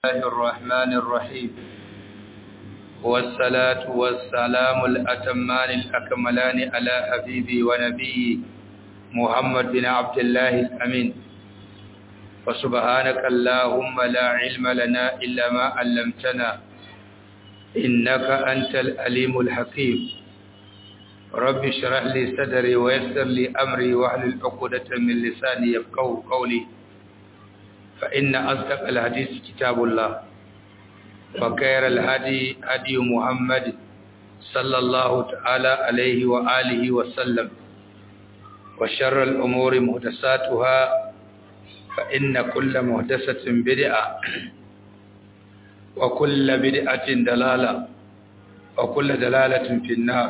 الله الرحمن الرحيم والصلاة والسلام الأتمان الأكملان على حبيبي ونبي محمد بن عبد الله الأمين فسبحانك اللهم لا علم لنا إلا ما علمتنا إنك أنت الأليم الحكيم رب اشرح لي صدري ويسر لي أمري واحلل عقدة من لساني يفقهوا قولي فإن أصدق الحديث كتاب الله وخير الهدي هدي محمد صلى الله تعالى عليه وآله وسلم وشر الأمور محدثاتها فإن كل محدثة بدعة وكل بدعة دلالة وكل دلالة في النار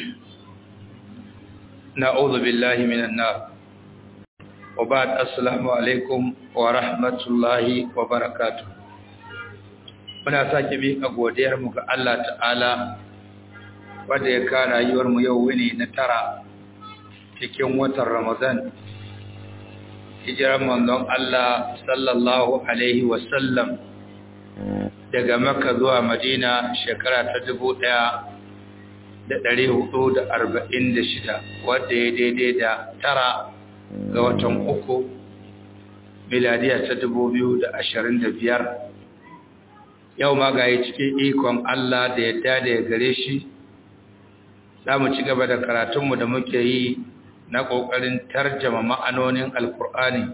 نعوذ بالله من النار وبعد السلام alaikum wa rahmatullahi wa barakatuh muna sake miƙa godiyar mu ga Allah ta'ala wanda ya ka rayuwar mu yau wuni na tara cikin watan Ramadan hijiran manzon Allah sallallahu alaihi wa sallam daga Makka zuwa Madina shekara ta dubu ɗaya da ɗari hudu da arba'in da shida wadda ya daidai da tara ga watan uku miladiya ta dubu biyu da ashirin da biyar yau ma ga yi cikin ikon Allah da yadda da ya gare shi za mu ci gaba da karatunmu da muke yi na ƙoƙarin tarjama ma'anonin alkur'ani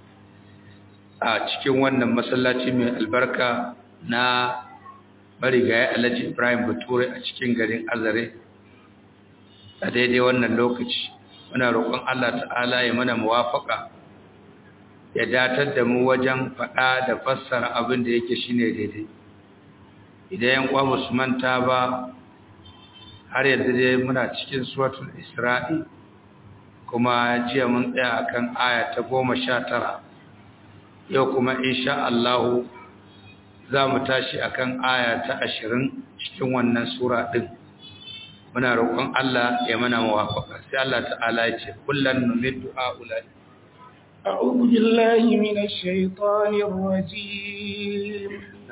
a cikin wannan masallaci mai albarka na marigayi alhaji ibrahim bature a cikin garin azare a daidai wannan lokaci muna roƙon Allah ta'ala ya mana muwafaka ya datar da mu wajen faɗa da fassara abin da yake shine daidai idan yan kwa musu manta ba har yanzu dai muna cikin suratul isra'i kuma jiya mun tsaya akan aya ta goma sha tara yau kuma insha Allah za mu tashi akan aya ta ashirin cikin wannan sura ɗin muna roƙon Allah ya mana muwafaka sai Allah ta'ala ya ce kullan numiddu haula'i أعوذ بالله من الشيطان الرجيم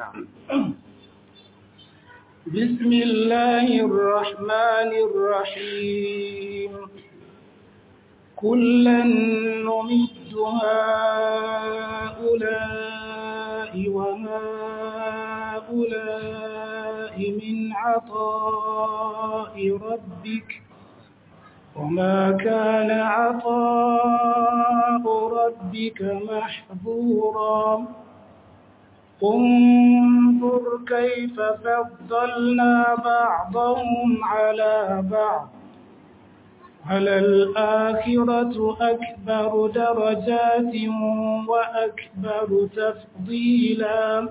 بسم الله الرحمن الرحيم كلا نمد هؤلاء وهؤلاء من عطاء ربك وما كان عطاء ربك محظورا انظر كيف فضلنا بعضهم على بعض على الآخرة أكبر درجات وأكبر تفضيلا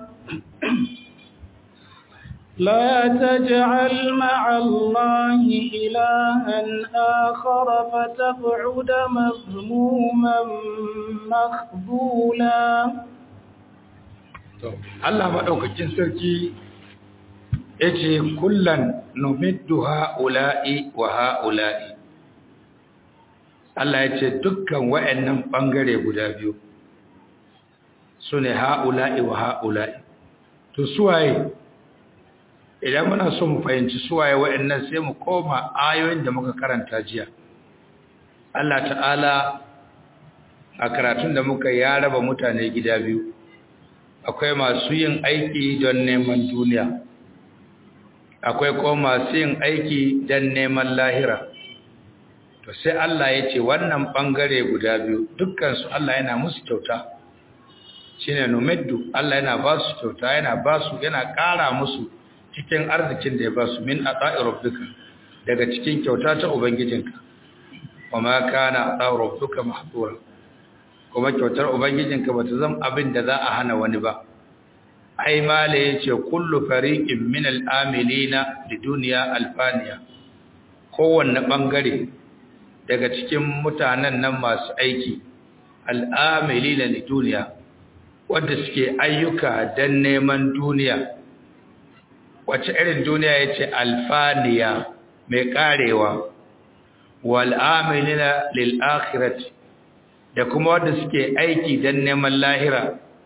لا تجعل مع الله إلها آخر فتقعد مذموما مخذولا Allah maɗaukakin sarki ya ce kullan numiddu ha'ula'i wa ha'ula'i Allah ya ce dukkan wa'yannan ɓangare guda biyu su ne ha'ula'i wa ha'ula'i to suwaye idan muna so mu fahimci suwaye wa'yannan sai mu koma ayoyin da muka karanta jiya Allah ta'ala a karatun da muka ya raba mutane gida biyu akwai masu yin aiki don neman duniya akwai kuma masu yin aiki don neman lahira to sai Allah ya ce wannan bangare guda biyu dukkansu Allah yana musu kyauta shine numiddu Allah yana ba su kyauta yana ba su yana ƙara musu cikin arzikin da ya ba su min ata'i rabbika daga cikin kyauta ta ubangijinka wa ma kana ata'u rabbuka mahdura kuma kyautar ubangijinka bata zama abin da za a hana wani ba ai mala yace kullu fariqin min al-amilina lidunya alfaniya kowanne bangare daga cikin mutanen nan masu aiki al-amilina lidunya wanda suke ayyuka dan neman duniya wace irin duniya yace alfaniya mai karewa wal amilina lil akhirati da kuma wanda suke aiki don neman lahira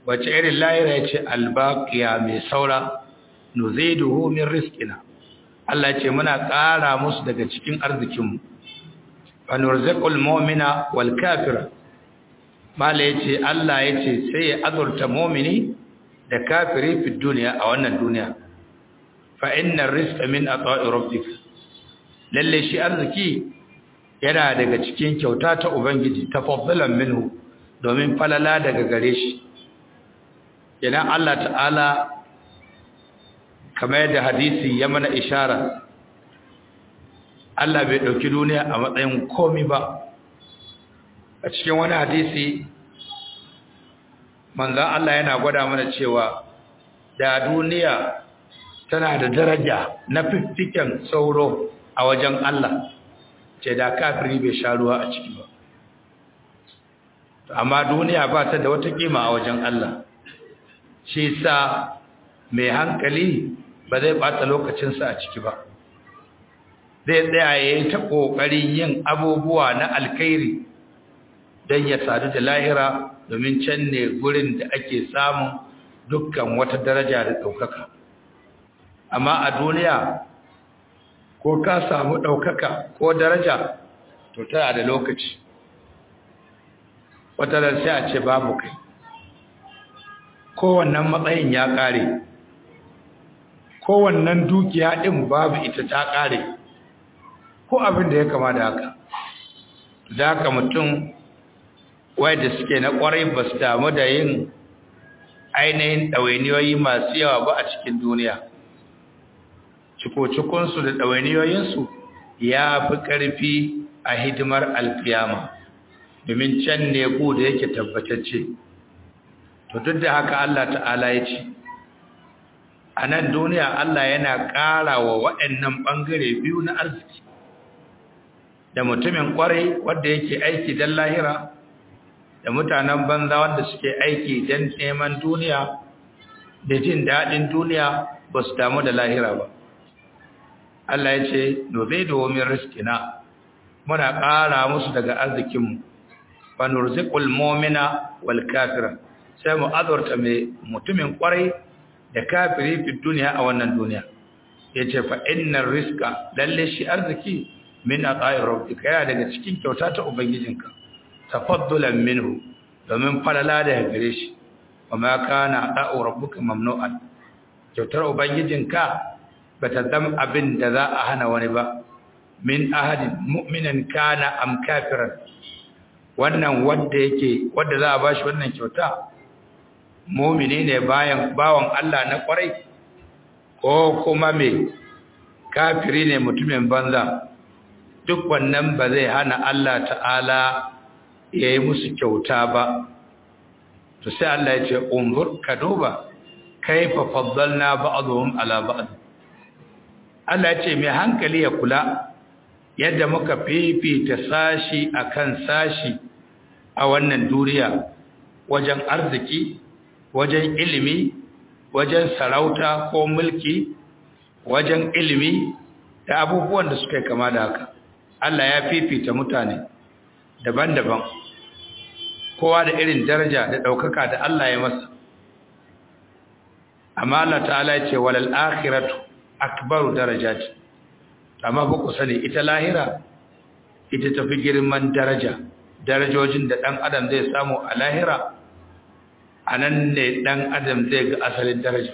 wace irin lahira ya ce albaqiya mai saura nuziduhu min rizqina Allah ce muna ƙara musu daga cikin arzikinmu fa nurziqul mu'mina wal kafira mala yace Allah yace sai ya azurta mu'mini da kafiri fi duniya a wannan duniya fa inna rizqa min ata'i rabbik lalle shi arziki yana daga cikin kyauta ta ubangiji tafaddalan minhu domin falala daga gare shi idan Allah ta'ala kamar yadda hadisi ya mana ishara Allah bai ɗauki duniya a matsayin komi ba a cikin wani hadisi manzan Allah yana gwada mana cewa da duniya tana da daraja na fiffiken sauro a wajen Allah ce da kafiri bai sha ruwa a ciki ba amma duniya ba ta da wata kima a wajen Allah shi sa mai hankali ba zai bata lokacinsa a ciki ba zai tsaya ya yi ta ƙoƙarin yin abubuwa na alkairi don ya sadu da lahira domin can ne gurin da ake samun dukkan wata daraja da ɗaukaka amma a duniya ko ka samu ɗaukaka ko daraja to tana da lokaci wata da sai a ce babu kai kowannan matsayin ya ƙare kowannan dukiya ɗin babu ita ta ƙare ko abin da ya kama da haka da haka mutum da suke na ƙwarai ba su damu da yin ainihin ɗawainiyoyi masu yawa ba a cikin duniya ciko-cikonsu da ɗawainiyoyinsu ya fi ƙarfi a hidimar alfiyama domin can ne ku da yake tabbatacce to duk da haka Allah ta'ala ya ce a nan duniya Allah yana ƙara wa waɗannan ɓangare biyu na arziki da mutumin ƙwarai wanda yake aiki don lahira da mutanen banza wanda suke aiki don neman duniya da jin daɗin duniya ba su damu da lahira ba Allah ya ce nobe domin riskina muna ƙara musu daga arzikinmu fa nurziqul mu'mina wal kafira sai mu azurta mai mutumin ƙwarai da kafiri fi duniya a wannan duniya yace fa innar rizqa lalle shi arziki min ata'i rabbika yana daga cikin kyauta ta ubangijinka tafaddulan minhu domin falala da gare shi wama kana ata'u rabbuka mamnu'an kyautar ubangijinka bata zama abin da za a hana wani ba min ahadin mu'minan kana am kafiran wannan wanda yake wanda za a bashi wannan kyauta mu'mini ne bayan bawan Allah na kwarai ko kuma me kafiri ne mutumin banza duk wannan ba zai hana Allah ta'ala ya yi musu kyauta ba to sai Allah ya ce umur ka duba kaifa faddalna ba'dhum ala ba'd Allah ya ce mai hankali ya kula yadda muka fifita sashi akan sashi a wannan duniya wajen arziki wajen ilimi wajen sarauta ko mulki wajen ilimi da abubuwan da suka kama da haka Allah ya fifita mutane daban-daban kowa da irin daraja da ɗaukaka da Allah ya masa amma Allah ta'ala ya ce walal akhiratu akbaru darajat amma ba ku sani ita lahira ita tafi girman daraja darajojin da ɗan adam zai samu a lahira a nan ne ɗan adam zai ga asalin daraja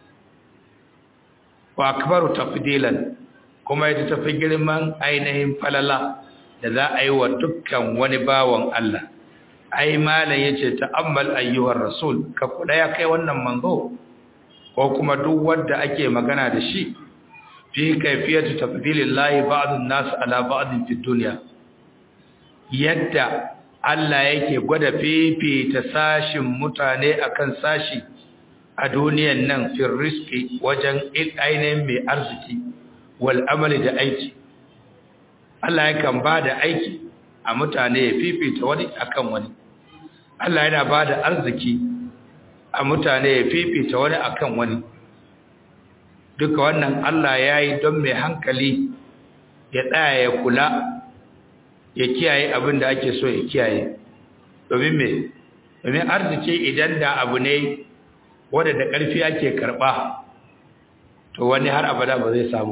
wa akbaru tafdilan kuma ita tafi girman ainihin falala da za a yi wa dukkan wani bawan Allah ai malam yace ta'ammal ayyuhar rasul ka kula ya kai wannan manzo ko kuma duk wanda ake magana da shi fi kayfiyatu tafdilillahi ba'dun nas ala ba'din fi dunya yadda Allah yake gwada fifita sashin mutane akan sashi a duniyan nan fil rizqi wajen ainihin mai arziki wal amali da aiki Allah yakan ba da aiki a mutane ya fifita wani akan wani Allah yana ba da arziki a mutane ya fifita wani akan wani duka wannan Allah ya yi don mai hankali ya tsaya ya kula ya kiyaye abin da ake so ya kiyaye domin mai domin arziki idan da abu ne wanda da ƙarfi ake karɓa to wani har abada ba zai samu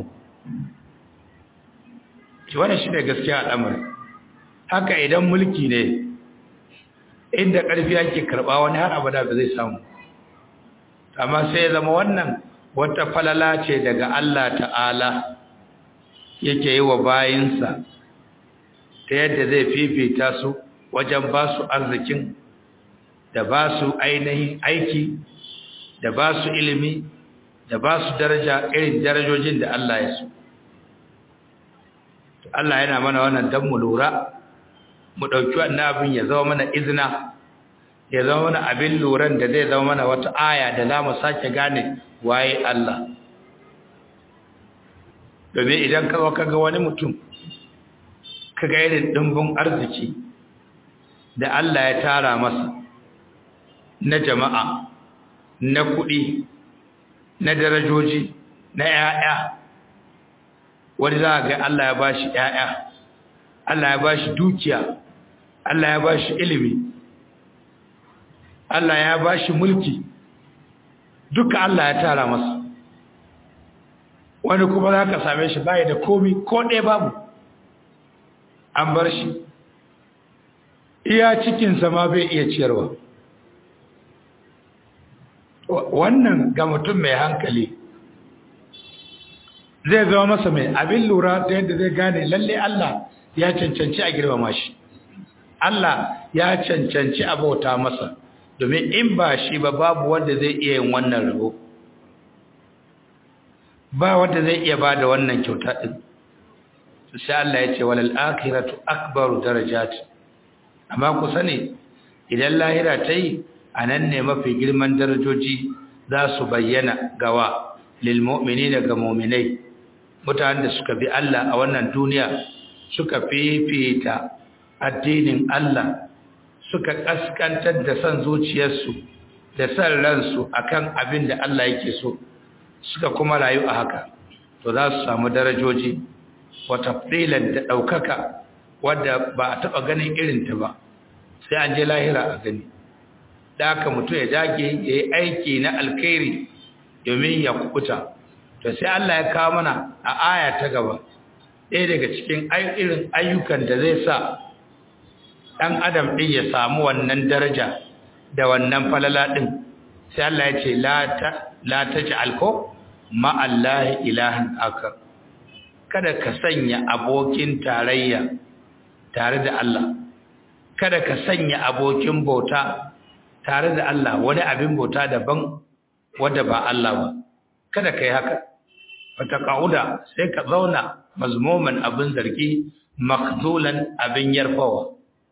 shi wannan shi ne gaskiya al'amari haka idan mulki ne inda ƙarfi ake karɓa wani har abada ba zai samu amma sai ya zama wannan wata falala ce daga Allah ta'ala yake yi wa bayinsa ta yadda zai fifita su wajen ba su arzikin da ba su ainihin aiki da ba su ilimi da ba su daraja irin darajojin da Allah ya so Allah yana mana wannan don mu lura mu ɗauki wannan abin ya zama mana izina ya zama mana abin luran da zai zama mana wata aya da za mu sake gane waye Allah domin idan ka ka ga wani mutum ka ga irin ɗimbin arziki da Allah ya tara masa na jama'a na kuɗi na darajoji na ‘ya'ya wani za a ga Allah ya ba shi ‘ya'ya Allah ya ba shi dukiya Allah ya ba shi ilimi Allah ya ba shi mulki duka Allah ya tara masa wani kuma za ka same shi baya da komi ko ɗaya babu an bar shi iya cikinsa ma bai iya ciyarwa wannan ga mutum mai hankali zai zama masa mai abin lura ta yadda zai gane lalle Allah ya cancanci a girmama shi Allah ya cancanci a bauta masa domin in ba shi ba babu wanda zai iya yin wannan rabo ba wanda zai iya ba da wannan kyauta ɗin sai Allah ya ce walal akhiratu akbaru darajat amma ku sani idan lahira ta yi a nan ne mafi girman darajoji za su bayyana gawa lil mu'minina ga mu'minai mutanen da suka bi Allah a wannan duniya suka fifita addinin Allah suka kaskantar da san zuciyarsu da san ransu akan abin da Allah yake so suka kuma rayu a haka to za su samu darajoji wata filan da ɗaukaka wadda ba a taɓa ganin irinta ba sai an je lahira a gani da aka mutu ya dage ya yi aiki na alkhairi domin ya kukuta to sai Allah ya kawo mana a aya ta gaba ɗaya daga cikin irin ayyukan da zai sa ɗan adam ɗin ya samu wannan daraja da wannan falala ɗin sai Allah ya ce la ta ji alko ma'allahi ilahin akar kada ka sanya abokin tarayya tare da Allah kada ka sanya abokin bauta tare da Allah wani abin bauta daban wanda ba Allah ba kada ka yi haka wata ƙa'uda sai ka zauna mazmuman abin zargi makzulan abin yarfawa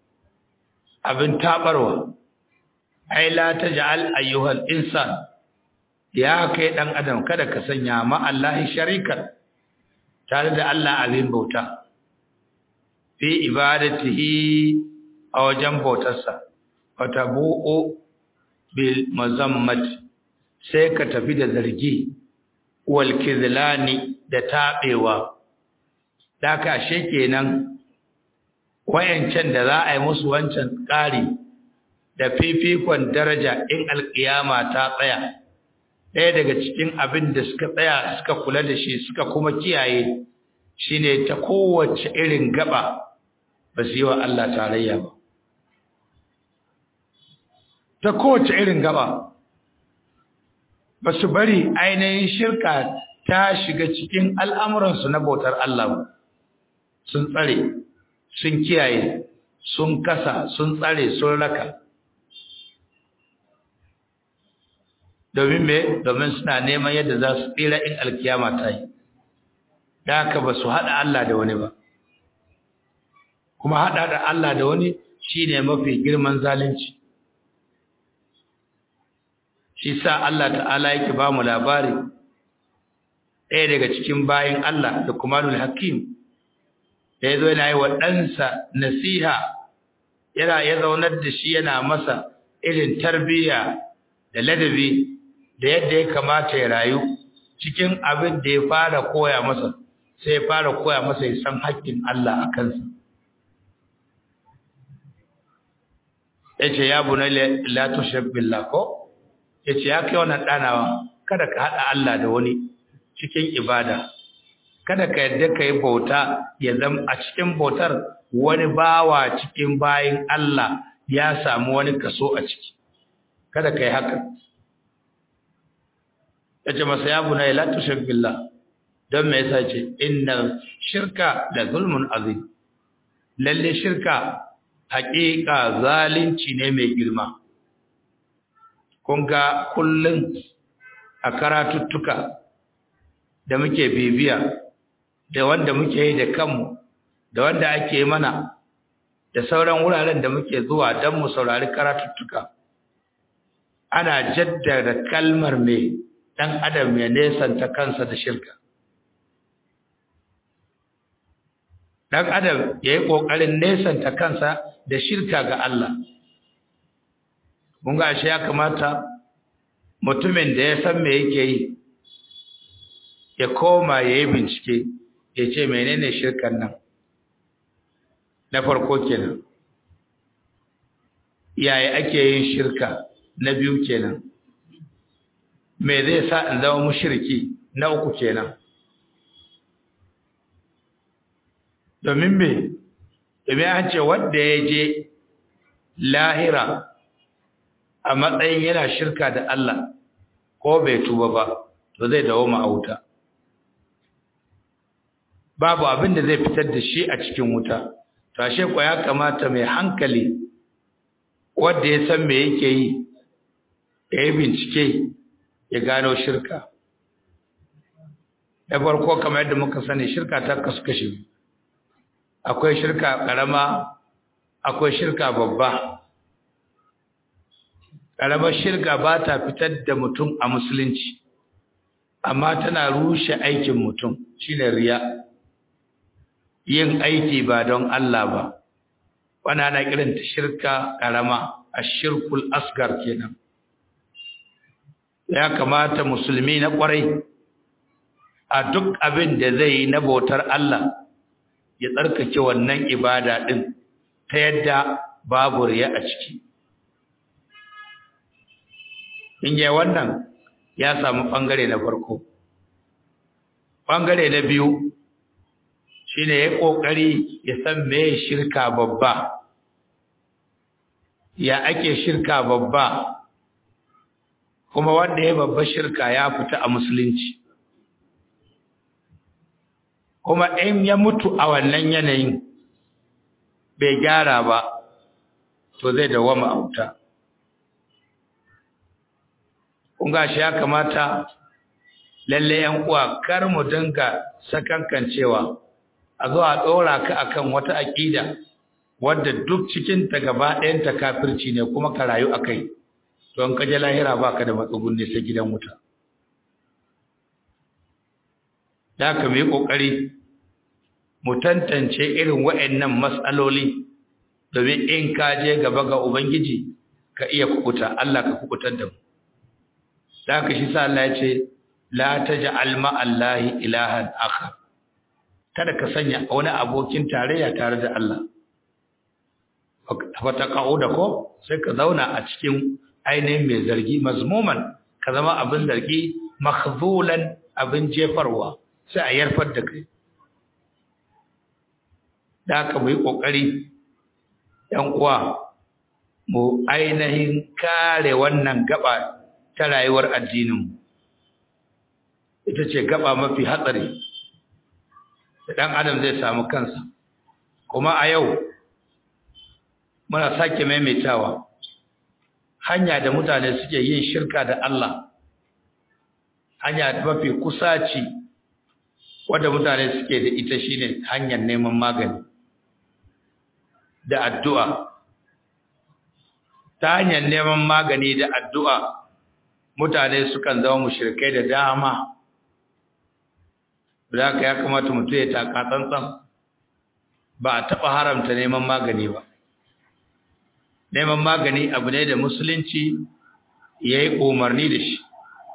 abin tabarwa ai la taj'al ayyuhal insan ya kai dan adam kada ka sanya ma Allah sharika tare da Allah abin bauta fi ibadatihi a wajen bautarsa fatabu'u bil mazammat sai ka tafi da zargi wal kizlani da tabewa daka ashe kenan wayancan da za a yi musu wancan ƙari da fifikon daraja in alƙiyama ta tsaya ɗaya daga cikin abin da suka tsaya suka kula da shi suka kuma kiyaye shine ta kowace irin gaba ba su yi wa Allah tarayya ba ta kowace irin gaba ba su bari ainihin shirka ta shiga cikin al'amuransu na bautar Allah ba sun tsare sun kiyaye sun kasa sun tsare sun raka domin me domin suna neman yadda za su tsira in alkiyama ta yi da haka ba su haɗa Allah da wani ba kuma haɗa da Allah da wani shi ne mafi girman zalunci shi sa Allah ta'ala yake ba mu labari ɗaya daga cikin bayan Allah da kumanul hakim da ya zo yana yi wa ɗansa nasiha yana ya zaunar da shi yana masa irin tarbiyya da ladabi da yadda ya kamata ya rayu cikin abin da ya fara koya masa sai ya fara koya masa ya san haƙƙin Allah a kansa yace ya bunay la tushrik billah ko yace ya kai wannan danawa kada ka hada Allah da wani cikin ibada kada ka yadda kai bauta ya zama a cikin bautar wani bawa cikin bayin Allah ya samu wani kaso a ciki kada kai haka yace masa ya bunay la tushrik billah don me yasa ce inna shirka da zulmun azim lalle shirka haƙiƙa zalunci ne mai girma kun ga kullum a karatuttuka da muke bibiya da wanda muke yi da kanmu da wanda ake mana da sauran wuraren da muke zuwa don mu saurari karatuttuka ana jaddada kalmar mai ɗan adam ya nesanta kansa da shirka ɗan adam ya yi ƙoƙarin nesanta kansa da shirka ga Allah. Mun ga shi ya kamata mutumin da ya san me yake yi, ya koma ya yi bincike, ya ce menene shirkan nan. Na farko kenan. Yaya ake yin shirka na biyu kenan. Me zai sa in zama mushirki na uku kenan. domin me domin an ce wanda ya je lahira a matsayin yana shirka da Allah ko bai tuba ba to zai dawo wuta. babu abin da zai fitar da shi a cikin wuta to ashe ko ya kamata mai hankali wanda ya san me yake yi ya yi bincike ya gano shirka da farko kamar yadda muka sani shirka ta kasu kashi akwai shirka karama akwai shirka babba karamar shirka ba ta fitar da mutum a musulunci amma tana rushe aikin mutum shine riya yin aiki ba don Allah ba wani ana kiranta shirka karama ashirkul asgar kenan ya kamata musulmi na kwarai a duk abin da zai yi na bautar Allah ya tsarkake wannan ibada din ta yadda babu riya a ciki in yi wannan ya samu ɓangare na farko ɓangare na biyu shi ne ya ƙoƙari ya san me shirka babba ya ake shirka babba kuma wanda ya babba shirka ya fita a musulunci kuma in ya mutu a wannan yanayin bai gyara ba to zai dawama a wuta kun shi ya kamata lalle yan uwa kar mu dinga sakankancewa a zo a ɗora ka akan wata aƙida wadda duk cikin ta gaba ɗayan ta kafirci ne kuma ka rayu akai to in ka je lahira baka da matsugun ne sai gidan wuta da ka mu yi ƙoƙari mu tantance irin wa'annan matsaloli domin in ka je gaba ga ubangiji ka iya kukuta Allah ka kukutar da mu da haka shi sa Allah ya ce la taj'al ma'allahi ilahan akhar kada ka sanya wani abokin tarayya tare da Allah fa taqauda ko sai ka zauna a cikin ainihin mai zargi mazmuman ka zama abin zargi makhzulan abin jefarwa sai a yarfar da kai da haka mu yi kokari yan uwa mu ainihin kare wannan gaba ta rayuwar addininmu ita ce gaba mafi hatsari da ɗan adam zai samu kansa kuma a yau muna sake maimaitawa hanya da mutane suke yin shirka da Allah hanya mafi kusaci wadda mutane suke da ita shine hanyar neman magani da addu'a ta hanyar neman magani da addu'a mutane sukan zama mushrikai da dama da haka ya kamata mutum ya taka tsantsan ba a taɓa haramta neman magani ba neman magani abu ne da musulunci ya yi umarni da shi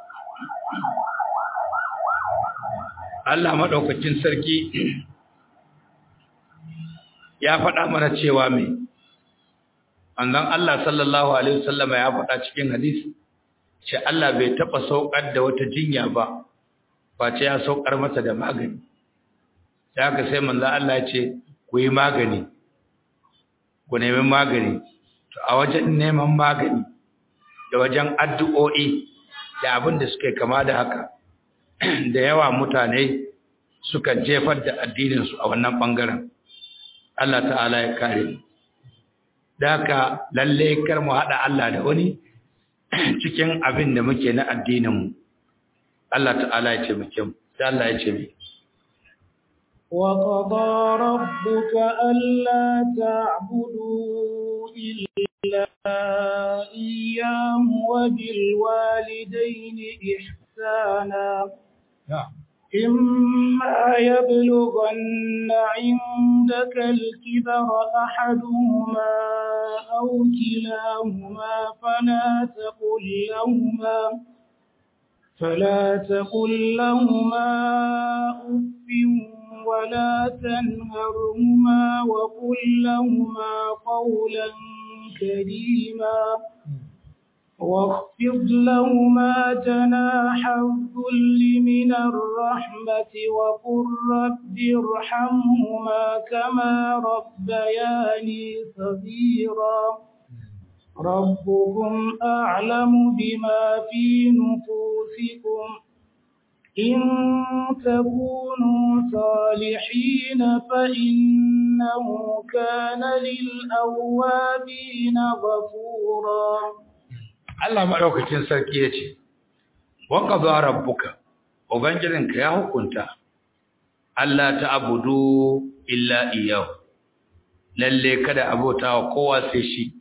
Allah maɗaukacin sarki ya faɗa mana cewa mai manzon Allah sallallahu alaihi wasallam ya faɗa cikin hadisi ce Allah bai taba saukar da wata jinya ba face ya saukar mata da magani sai aka sai manzon Allah ya ce ku yi magani ku nemi magani to a wajen neman magani da wajen addu'o'i da abin da suke kama da haka da yawa mutane suka jefar da addininsu a wannan ɓangaren Allah ta'ala ya kare mu da haka lalle kar mu haɗa Allah da wani cikin abin da muke na addininmu Allah ta'ala ya ce muke mu sai Allah ya ce mu وقضى ربك ألا تعبدوا إلا إياه وبالوالدين إحسانا إما يبلغن عندك الكبر أحدهما أو كلاهما فلا تقل لهما فلا تقل لهما أف ولا تنهرهما وقل لهما قولا كريما واخفض لهما جناح الذل من الرحمة وقل رب ارحمهما كما ربياني صغيرا ربكم أعلم بما في نفوسكم إن تكونوا صالحين فإنه كان للأوابين غفورا Allah maɗaukacin sarki ya ce, Waka ba rabbuka, Ubangijinka ya hukunta, Allah ta abudu illa iyahu, lalle kada abota wa kowa sai shi,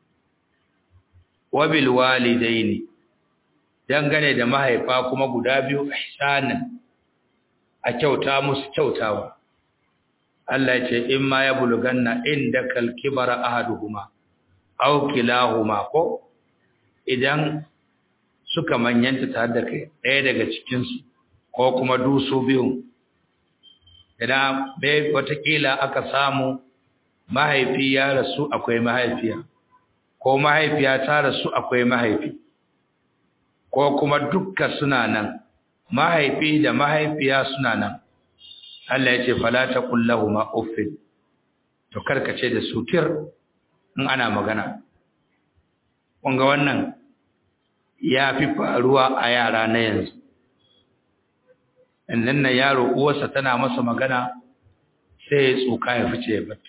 wabil walidaini dangane da mahaifa kuma guda biyu ihsanan a kyauta musu kyautawa Allah ya ce in ma ya buluganna inda kalkibara ahaduhuma aw kilahuma ko idan suka manyanta tare da kai ɗaya daga cikin su ko kuma dusu biyun idan bai watakila aka samu mahaifi ya rasu akwai mahaifiya ko mahaifiya ta rasu akwai mahaifi ko kuma dukkan suna nan mahaifi da mahaifiya suna nan Allah ya ce fala taqul lahumu uffin to karkace da sutir in ana magana kun ga wannan ya fi faruwa a yara na yanzu innan na yaro uwarsa tana masa magana sai ya tsuka ya fice ya bata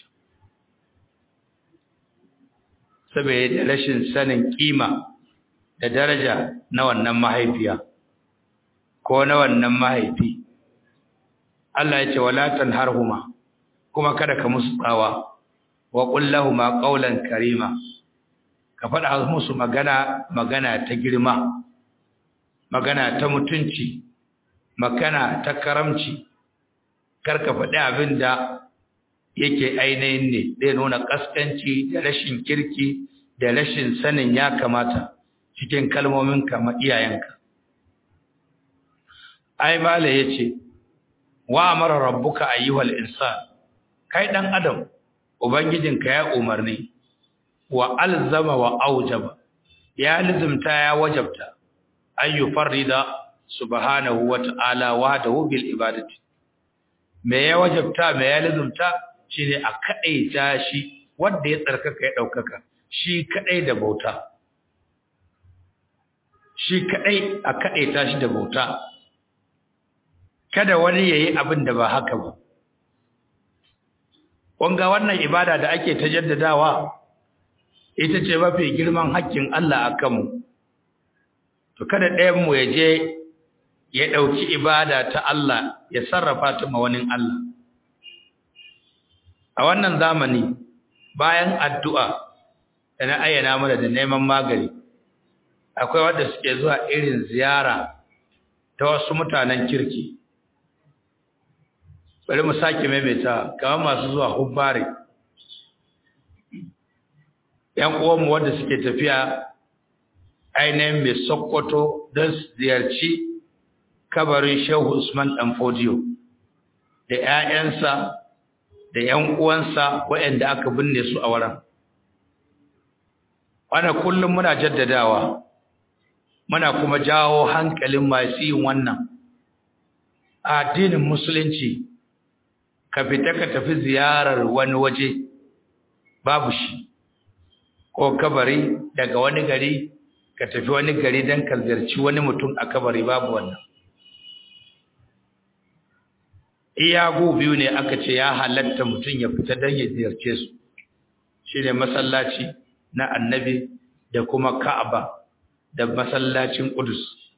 saboda rashin sanin kima da daraja na wannan mahaifiya ko na wannan mahaifi Allah ya ce wala tanharhuma kuma kada ka musu tsawa wa qul lahumu qawlan karima ka faɗa musu magana magana ta girma magana ta mutunci magana ta karamci kar ka faɗi abin da yake ainihin ne zai nuna kaskanci da rashin kirki da rashin sanin ya kamata cikin kalmomin kama iyayenka ai mala yace wa amara rabbuka ayyuhal insan kai dan adam ubangijinka ya umarni wa alzama wa aujaba ya lazimta ya wajabta ayyu farida subhanahu wa ta'ala wahdahu bil ibadati me ya wajabta me ya lazimta shine a kadaita shi wanda ya tsarkaka ya daukaka shi kadai da bauta shi kadai a kadaita shi da bauta kada wani yayi abin da ba haka ba wanga wannan ibada da ake ta jaddadawa ita ce mafi girman haƙƙin Allah a kanmu to kada ɗayan mu ya je ya ɗauki ibada ta Allah ya sarrafa ta ma wani Allah a wannan zamani bayan addu'a da na ayyana mana da neman magani akwai wanda suke zuwa irin ziyara ta wasu mutanen kirki bari mu sake maimaita kamar masu zuwa hubbari ‘yan uwanmu wanda suke tafiya ainihin mai sokoto don ziyarci kabarin shehu usman ɗanfodiyo da ‘ya'yansa da ‘yan uwansa waɗanda aka binne su a wurin wannan kullum muna jaddadawa muna kuma jawo hankalin masu yin wannan addinin musulunci ka fita ka tafi ziyarar wani waje babu shi ko kabari daga wani gari ka tafi wani gari don ka ziyarci wani mutum a kabari babu wannan iyagu biyu ne aka ce ya halatta mutum ya fita don ya ziyarce su shi ne masallaci na annabi da kuma ka'aba da masallacin ƙudus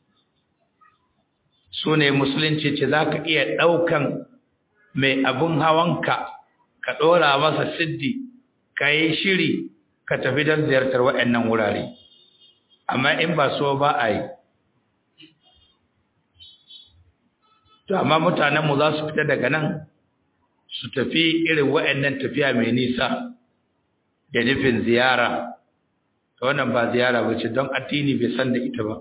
su ne musulunci ce za ka iya ɗaukan mai abin hawanka ka ɗora masa siddi ka yi shiri ka tafi don ziyartar waɗannan wurare amma in ba so ba a yi to amma mutanenmu za su fita daga nan su tafi irin waɗannan tafiya mai nisa da nufin ziyara ta wannan ba ziyara ba ce don addini bai san da ita ba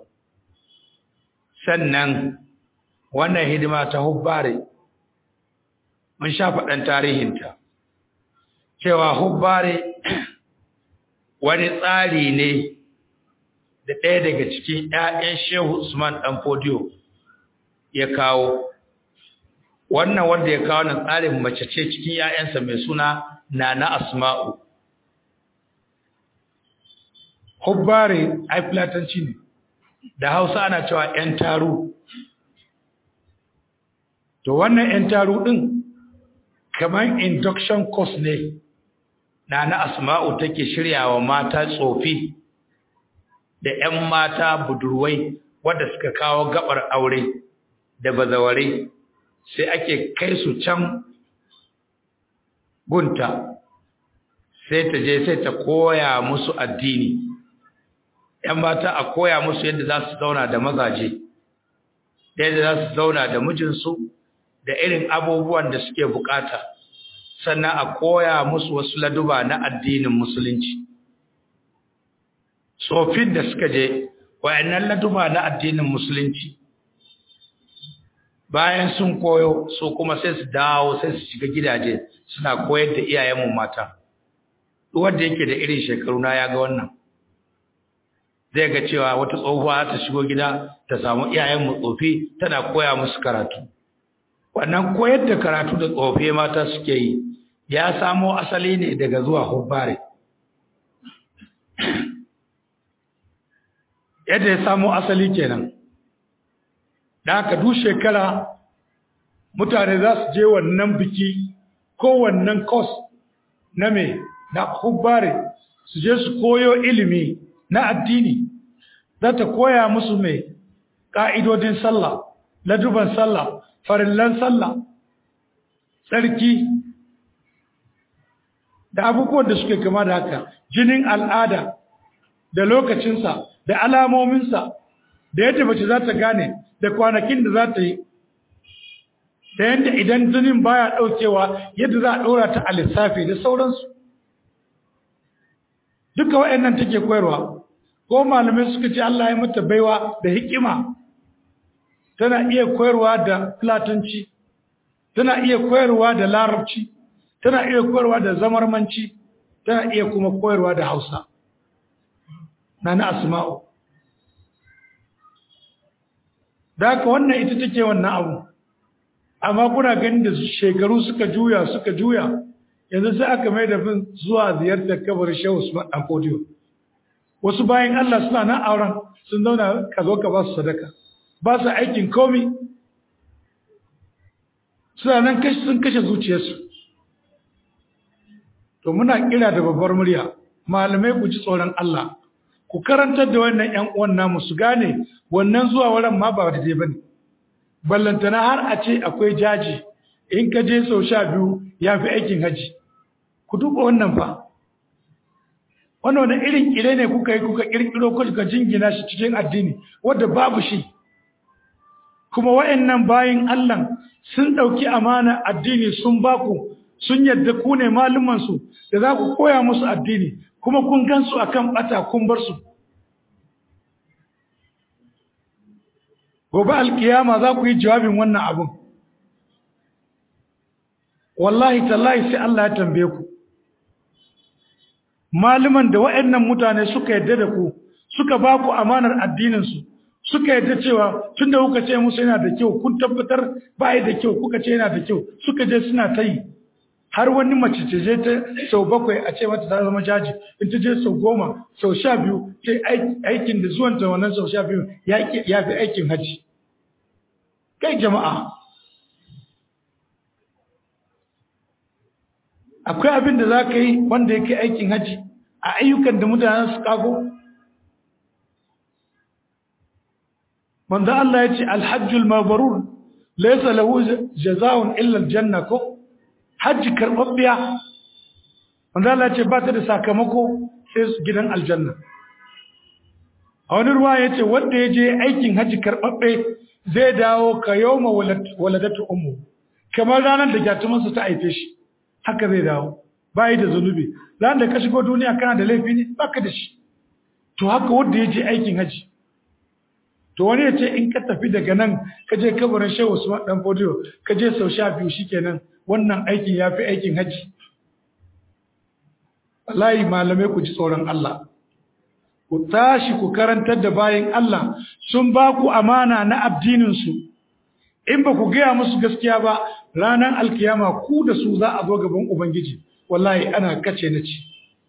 sannan wannan hidima ta hubbare mun sha faɗan tarihinta cewa hubbare wani tsari ne da ɗaya daga cikin ‘ya'yan shehu usman ɗan fodiyo ya kawo wannan wanda ya kawo nan tsarin mace ce cikin ‘ya'yansa mai suna nana asma'u hubbare ai filatanci ne da hausa ana cewa ‘yan taru to wannan ‘yan taru ɗin kamar induction course ne na na asma'u take shiryawa mata tsofi da ‘yan mata budurwai wadda suka kawo gabar aure da bazaware sai ake kai su can gunta sai ta je sai ta koya musu addini ‘yan mata a koya musu yadda za su zauna da mazaje yadda za su zauna da mijinsu da irin abubuwan da suke bukata sannan a koya musu wasu laduba na addinin musulunci tsofin da suka je wayannan laduba na addinin musulunci bayan sun koyo su kuma sai su dawo sai su shiga gidaje suna koyar da iyayenmu mata wanda yake da irin shekaru na ya ga wannan zai ga cewa wata tsohuwa ta shigo gida ta samu iyayenmu tsofi tana koya musu karatu wannan koyar da karatu da tsofe mata suke yi ya samo asali ne daga zuwa hubbare yadda ya samo asali kenan da haka duk shekara mutane za su je wannan biki ko wannan kos na me na hubbare su je su koyo ilimi na addini za ta koya musu mai ƙa'idodin sallah laduban sallah farillan sallah tsarki da abubuwan da suke kama da haka jinin al'ada da lokacinsa da alamominsa da yadda mace za ta gane da kwanakin da za ta yi da yadda idan jinin baya ɗaukewa yadda za a ɗora ta a lissafi da sauransu duka wa'annan take koyarwa ko malamai suka ce Allah ya mata baiwa da hikima tana iya koyarwa da platanci tana iya koyarwa da larabci tana iya koyarwa da zamarmanci tana iya kuma koyarwa da hausa na na asma'u da haka wannan ita take wannan abu amma kuna ganin da shekaru suka juya suka juya yanzu sai aka mai da fin zuwa ziyartar kabar shehu usman dan fodiyo wasu bayan Allah suna nan auren sun zauna ka zo ka ba su sadaka ba su aikin komi suna nan kashi sun kashe zuciyarsu to muna kira da babbar murya malamai ku ji tsoron Allah ku karantar da wannan ƴan uwan namu su gane wannan zuwa wurin ma ba da dai bane ballantana har a ce akwai jaji in ka je sau sha biyu ya fi aikin haji ku duba wannan fa wannan wani irin kire ne kuka yi kuka kirkiro kuka jingina shi cikin addini wadda babu shi kuma wa'annan bayin Allah sun ɗauki amana addini sun baku sun yadda ku ne malumansu da za ku koya musu addini kuma kun gansu akan bata kun bar su gobe alkiyama za ku yi jawabin wannan abun wallahi tallahi sai Allah ya tambaye ku malaman da waɗannan mutane suka yadda da ku suka ba ku amanar addininsu suka yadda cewa tun da kuka ce musu yana da kyau kun tabbatar ba da kyau kuka ce yana da kyau suka je suna ta yi har wani mace ce je ta sau bakwai a ce mata ta zama jaji in ta je sau goma sau sha biyu ce aikin da zuwan ta wannan sau sha biyu ya fi aikin haji kai jama'a akwai abin da za ka yi wanda ya kai aikin haji a ayyukan da mutane su kago manzo Allah ya ce alhajjul mabrur laysa lahu jazaa'un illa aljanna ko hajji karbabbiya manzo Allah ya ce ba ta da sakamako sai gidan aljanna a wani ruwa ya ce wanda ya je aikin hajji karbabbe zai dawo ka yawma waladatu ummu kamar ranar da gyatumansa ta haife shi haka zai dawo bai da zunubi ran da ka shigo duniya kana da laifi ne baka da shi to haka wanda ya je aikin haji to wani ya ce in ka tafi daga nan ka je kabarin shehu usman dan fodiyo ka je sau sha biyu shikenan wannan aikin ya fi aikin haji wallahi malamai ku ji tsoron Allah ku tashi ku karantar da bayan Allah sun ba ku amana na addininsu in ba ku gaya musu gaskiya ba ranar alkiyama ku da su za a zo gaban ubangiji wallahi ana kace na ci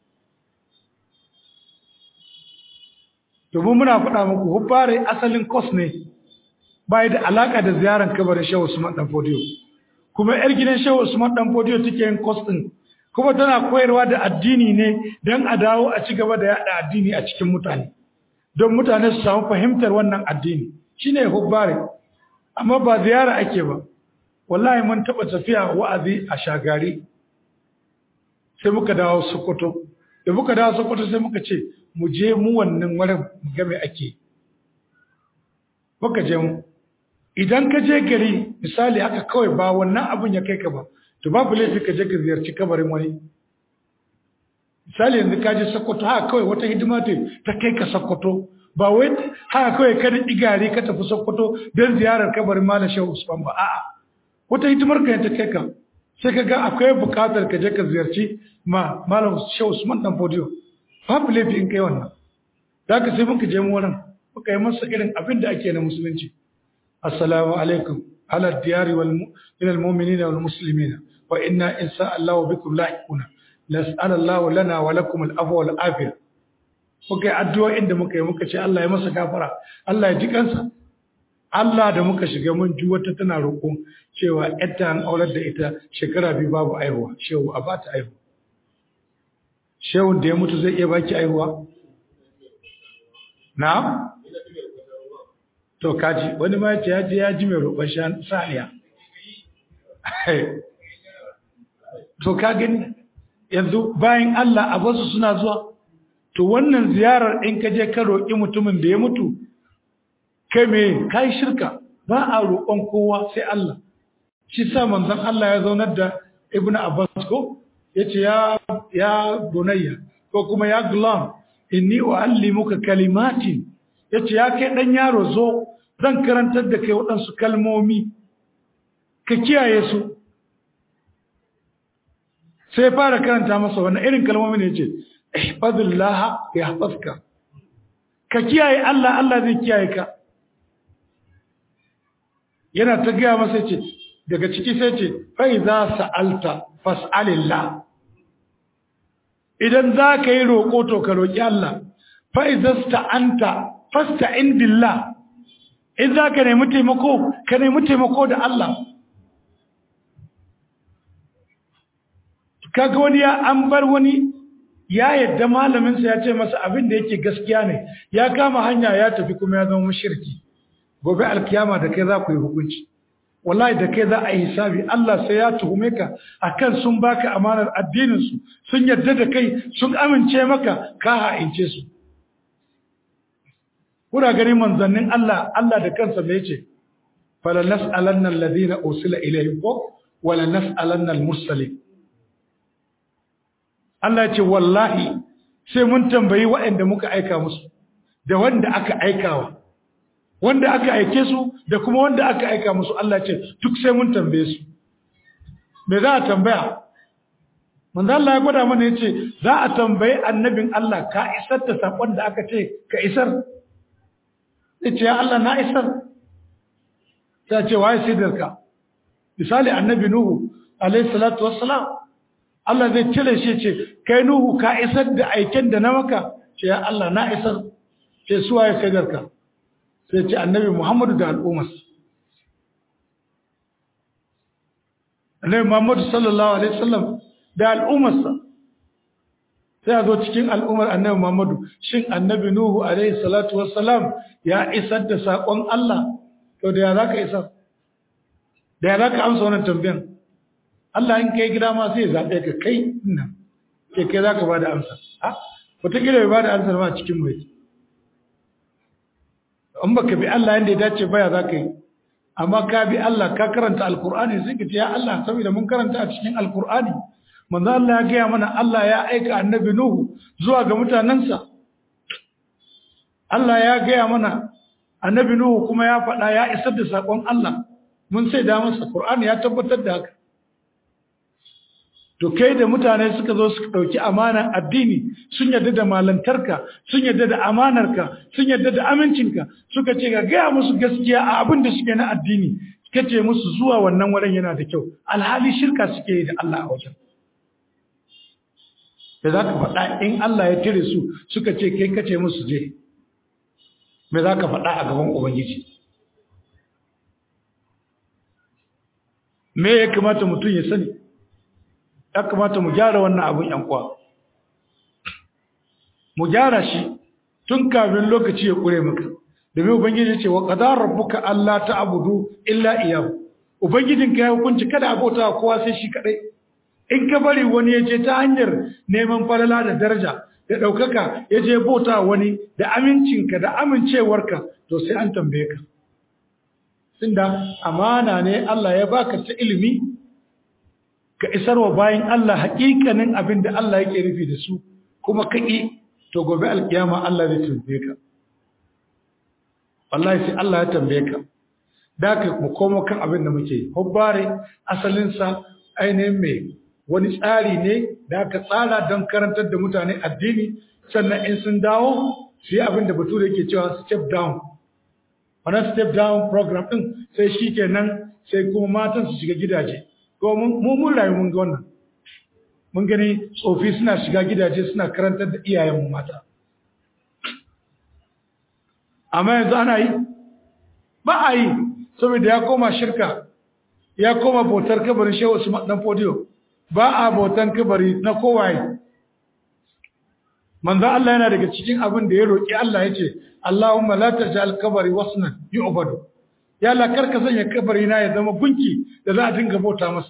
domin muna faɗa muku hubbare asalin kos ne bai da alaka da ziyarar kabarin shehu usman dan fodiyo kuma yar gidan shehu usman dan fodiyo take yin kos din kuma tana koyarwa da addini ne don a dawo a ci gaba da yada addini a cikin mutane don mutane su samu fahimtar wannan addini shine hubbare amma ba ziyara ake ba wallahi mun taba tafiya wa'azi a shagari sai muka dawo Sokoto da muka dawo Sokoto sai muka ce mu je mu wannan wurin mu ga me ake muka je mu idan ka je gari misali haka kawai ba wannan abun ya kai ka ba to babu laifi ka je ka ziyarci kabarin wani misali yanzu ka je Sokoto haka kawai wata hidima ta kai ka Sokoto ba wai haka kawai ka da igari ka tafi Sokoto don ziyarar kabarin Malam Shehu Usman ba a'a wata hidimar ka ta kai ka sai ka ga akwai bukatar ka je ka ziyarci ma Malam Shehu Usman dan Fodiyo babu laifi in kai wannan da ka sai muka je mu wurin muka yi masa irin abin da ake na musulunci assalamu alaikum ala diyari wal min al mu'minina wal muslimina wa inna insha Allah bikum lahiquna nas'al Allah lana wa lakum al afwa wal afiyah muka yi addu'o'in da muka yi muka ce Allah ya masa gafara Allah ya ji kansa Allah da muka shiga mun ji wata tana roƙo cewa ƴatta an aurar da ita shekara biyu babu aihuwa shehu a bata aihuwa shehun da ya mutu zai iya baki aihuwa na to kaji wani ma ya je ya ji mai roƙon saniya to ka gani yanzu bayan Allah a basu suna zuwa to wannan ziyarar in ka je ka roƙi mutumin da ya mutu kai me kai shirka ba a roƙon kowa sai Allah shi sa manzon Allah ya zaunar da Ibn Abbas ko yace ya ya bunayya ko kuma ya gulam inni uallimuka kalimatin yace ya kai dan yaro zo zan karantar da kai waɗansu kalmomi ka kiyaye su sai fara karanta masa wannan irin kalmomi ne yace ihfazillah yahfazka ka kiyaye Allah Allah zai kiyaye ka yana ta gaya masa ce daga ciki sai ce fa idza sa'alta fas'alillah idan za ka yi roƙo to ka roƙi Allah fa idza sta'anta fasta'in billah in za ka nemi taimako ka nemi taimako da Allah kaga wani ya an bar wani ya yadda malaminsa ya ce masa abin da yake gaskiya ne ya kama hanya ya tafi kuma ya zama mushriki gobe alkiyama da kai za ku yi hukunci wallahi da kai za a yi hisabi Allah sai ya tuhume ka akan sun baka amanar addinin su sun yadda da kai sun amince maka ka ha'ince su kuna gani manzannin Allah Allah da kansa me yace fala nas'alanna alladhina usila ilayhim wala nas'alanna al-mursalin Allah ce wallahi sai mun tambayi waɗanda muka aika musu da wanda aka aikawa wanda aka aike su da kuma wanda aka aika musu Allah ce duk sai mun tambaye su me za a tambaya manzo Allah ya gwada mana yace za a tambayi annabin Allah ka isar da sakon da aka ce ka isar yace ya Allah na isar ta ce waye sidarka misali annabi nuhu alayhi salatu wassalam Allah zai cire shi ce kai nuhu ka isar da aiken da na maka ce ya Allah na isar ce su waye sidarka sai ce annabi Muhammadu da al'ummar annabi Muhammadu sallallahu alaihi wasallam da al'ummarsa sai a zo cikin al'ummar annabi Muhammadu shin annabi Nuhu alaihi salatu wassalam ya isar da sakon Allah to da ya zaka isar da ya zaka amsa wannan tambayan Allah in kai gida ma sai ya zabe ka kai ina ke kai zaka bada amsa a wata kila bai bada amsa ma cikin mai in baka bi Allah yanda ya dace baya zaka yi amma ka bi Allah ka karanta alkur'ani sai ka ce ya Allah saboda mun karanta a cikin alkur'ani manzo Allah ya gaya mana Allah ya aika annabi Nuhu zuwa ga mutanansa Allah ya gaya mana annabi Nuhu kuma ya faɗa ya isar da sakon Allah mun sai da masa Qur'ani ya tabbatar da haka to kai da mutane suka zo suka dauki amanar addini sun yarda da malantarka sun yarda da amanarka sun yarda da amincinka suka ce ga gaya musu gaskiya a abin da suke na addini kace musu zuwa wannan wurin yana da kyau alhali shirka suke yi da Allah a wajen da za ka faɗa in Allah ya tire su suka ce kai kace musu je me za ka faɗa a gaban Ubangiji me ya kamata mutum ya sani ya kamata mu gyara wannan abin yankwa mu gyara shi tun kafin lokaci ya ƙure maka domin Ubangiji ce wa ƙadar rabbuka Allah ta abudu illa iyahu Ubangijinka ya hukunci kada abota kowa sai shi kaɗai in ka bari wani ya je ta hanyar neman falala da daraja da ɗaukaka ya je bauta wani da amincinka da amincewarka to sai an tambaye ka tunda amana ne Allah ya baka ta ilimi ka isarwa bayan Allah haƙiƙanin abin da Allah yake nufi da su kuma kaƙi to gobe alkiyama Allah zai tambaye ka wallahi sai Allah ya tambaye ka da ka mu komo kan abin da muke hobbare asalinsa ainihin mai wani tsari ne da aka tsara don karantar da mutane addini sannan in sun dawo su yi abin da bature yake cewa step down wannan step down program din sai shi kenan sai kuma matan su shiga gidaje ko mu mun rayu mun ga wannan mun gani tsofi suna shiga gidaje suna karantar da iyayen mata amma yanzu ana yi ba a yi saboda ya koma shirka ya koma bautar kabarin shehu su dan fodiyo ba a bautan kabari na kowaye manzo Allah yana daga cikin abin da ya roki Allah yace Allahumma la taj'al kabari wasnan yu'badu ya Allah karka sanya kabari na ya zama gunki da za a dinga bauta masa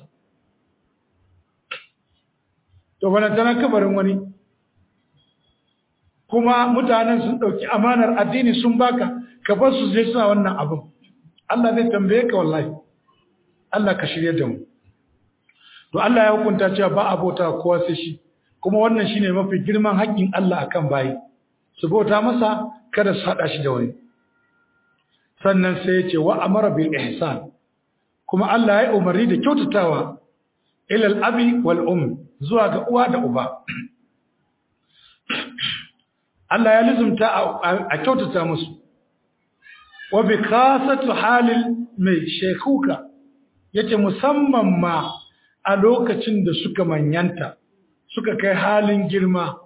to bana tana kabarin wani kuma mutanen sun dauki amanar addini sun baka ka bar su je suna wannan abin Allah zai tambaye ka wallahi Allah ka shirye da mu to Allah ya hukunta cewa ba a bauta kowa sai shi kuma wannan shine mafi girman haƙƙin Allah akan bayi su bauta masa kada su hada shi da wani sannan sai ya ce wa amara bil ihsan kuma Allah ya umarni da kyautatawa ila al-abi wal um zuwa ga uwa da uba Allah ya lizumta a kyautata musu wa bi khasatu halil mai shekuka yace musamman ma a lokacin da suka manyanta suka kai halin girma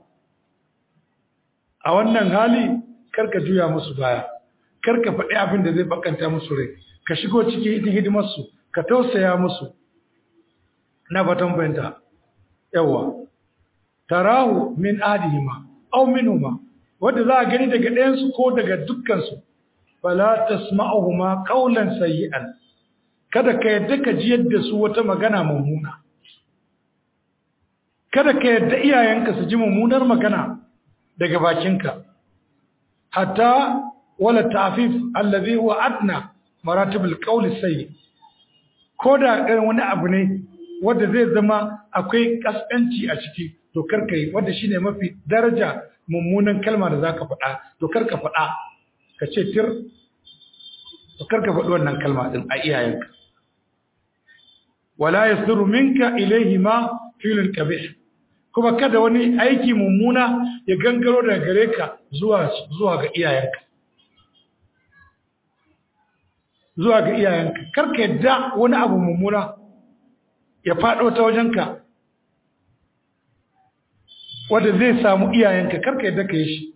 a wannan hali karka juya musu baya karka faɗi abin da zai bakanta musu rai ka shigo cikin hidimarsu ka tausaya musu na fatan bayanta yawa tarahu min adihima aw minhuma wanda za a gani daga ɗayansu ko daga dukkansu fala tasma'uhuma qawlan sayyi'an kada ka yadda ka ji yadda su wata magana mummuna kada ka yadda iyayenka su ji mummunar magana daga bakinka hatta wala ta'fif allazi huwa adna maratibul qawli sayyi koda irin wani abu ne wanda zai zama akwai kaskanci a ciki to karka yi wanda shine mafi daraja mummunan kalma da zaka faɗa to karka faɗa ka ce tir to karka faɗi wannan kalma din a iyayenka wala yasduru minka ilayhi ma filul qabih kuma kada wani aiki mummuna ya gangaro daga gare ka zuwa zuwa ga iyayenka zuwa ga iyayenka karka yadda wani abu mummuna ya faɗo ta wajenka wanda zai samu iyayenka karka yadda ka yi shi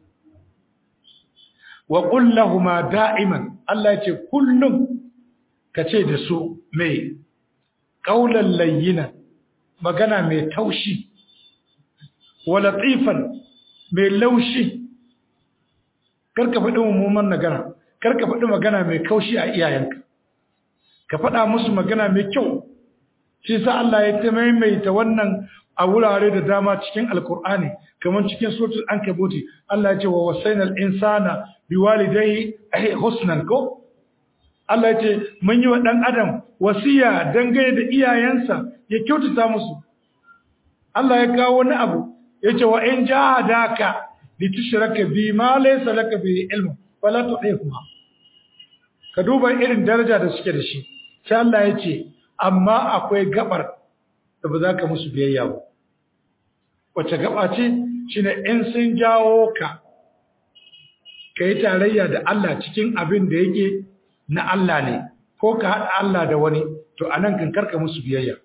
wa kullahuma da'iman Allah ya ce kullum ka ce da su mai ƙaunar layyina magana mai taushi wa latifan mai laushi karka faɗi mummunan magana karka faɗi magana mai kaushi a iyayenka ka faɗa musu magana mai kyau shi sa Allah ya ta maimaita wannan a wurare da dama cikin alkur'ani kamar cikin suratul ankabuti Allah ya ce wa wasainal insana biwalidayhi husnan ko Allah ya ce mun yi wa dan adam wasiya dangane da iyayensa ya kyautata musu Allah ya kawo wani abu ya ce wa in jahadaka litushraka bi ma laysa laka bi ilmu fala tu'ihuma ka duba irin daraja da suke da shi sai Allah ya ce amma akwai gabar da ba za ka musu biyayya ba wace gaba ce shine in sun jawo ka ka yi tarayya da Allah cikin abin da yake na Allah ne ko ka haɗa Allah da wani to anan kan karka musu biyayya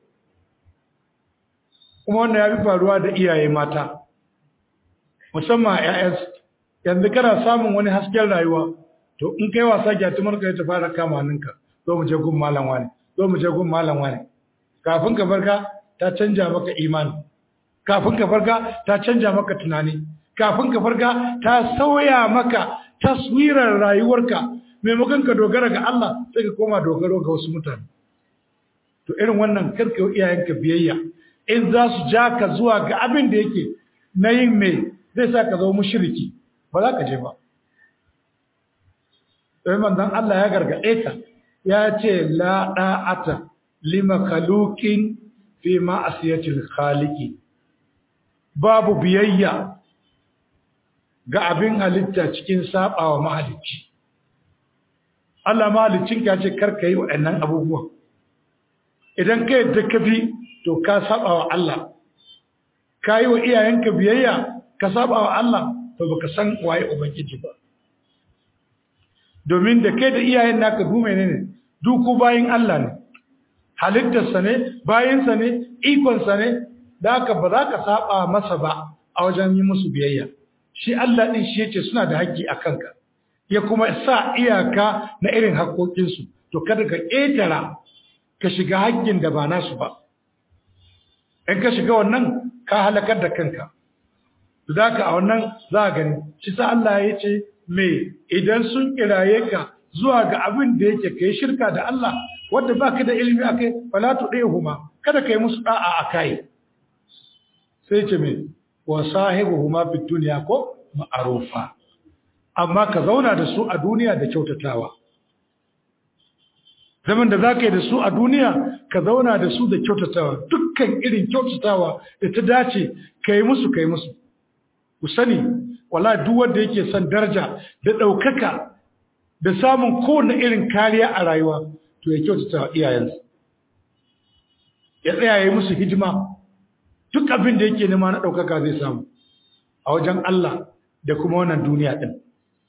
kuma wannan ya fi faruwa da iyaye mata musamman a 'ya'yansu yanzu kana samun wani hasken rayuwa to in kai wasa gyatumar ka ta fara kama hannunka zo mu je gun malam wani zo mu je gun malam wani kafin ka farka ta canja maka imani kafin ka farka ta canja maka tunani kafin ka farka ta sauya maka taswirar rayuwarka maimakon ka dogara ga Allah sai ka koma dogaro ga wasu mutane to irin wannan karka iyayenka biyayya in za su ja ka zuwa ga abin da yake na yin mai zai sa ka zama mushriki ba za ka je ba sai manzon Allah ya gargaɗe ka ya ce la da'ata lima kalukin fi ma'asiyatil khaliqi babu biyayya ga abin halitta cikin sabawa mahalicci Allah mahaliccin ka ce karka yi waɗannan abubuwan idan ka yadda ka bi to ka sabawa Allah ka yi wa iyayenka biyayya ka sabawa Allah to baka san waye ubangiji ba domin da kai da iyayen naka du menene duku bayin Allah ne halittarsa ne bayinsa ne ikonsa ne da haka ba za ka saba masa ba a wajen yi musu biyayya shi Allah din shi yace suna da haƙƙi a kanka ya kuma sa iyaka na irin haƙoƙinsu to kada ka ƙetara ka shiga haƙƙin da ba nasu ba in ka shiga wannan ka halakar da kanka za ka a wannan za a gani shi sa Allah ya ce me idan sun kiraye ka zuwa ga abin da yake kai shirka da Allah wanda baka da ilimi akai fala tudihuma kada kai musu da'a akai sai ce me wa sahibuhuma fid dunya ko ma'rufa amma ka zauna da su a duniya da kyautatawa zaman da zaka yi da su a duniya ka zauna da su da kyautatawa dukkan irin kyautatawa da ta dace kai musu kai musu ku sani wala duk wanda yake son daraja da daukaka da samun kowane irin kariya a rayuwa to ya kyautata wa iyayensa ya tsaya ya yi musu hijima duk abin da yake nema na ɗaukaka zai samu a wajen Allah da kuma wannan duniya ɗin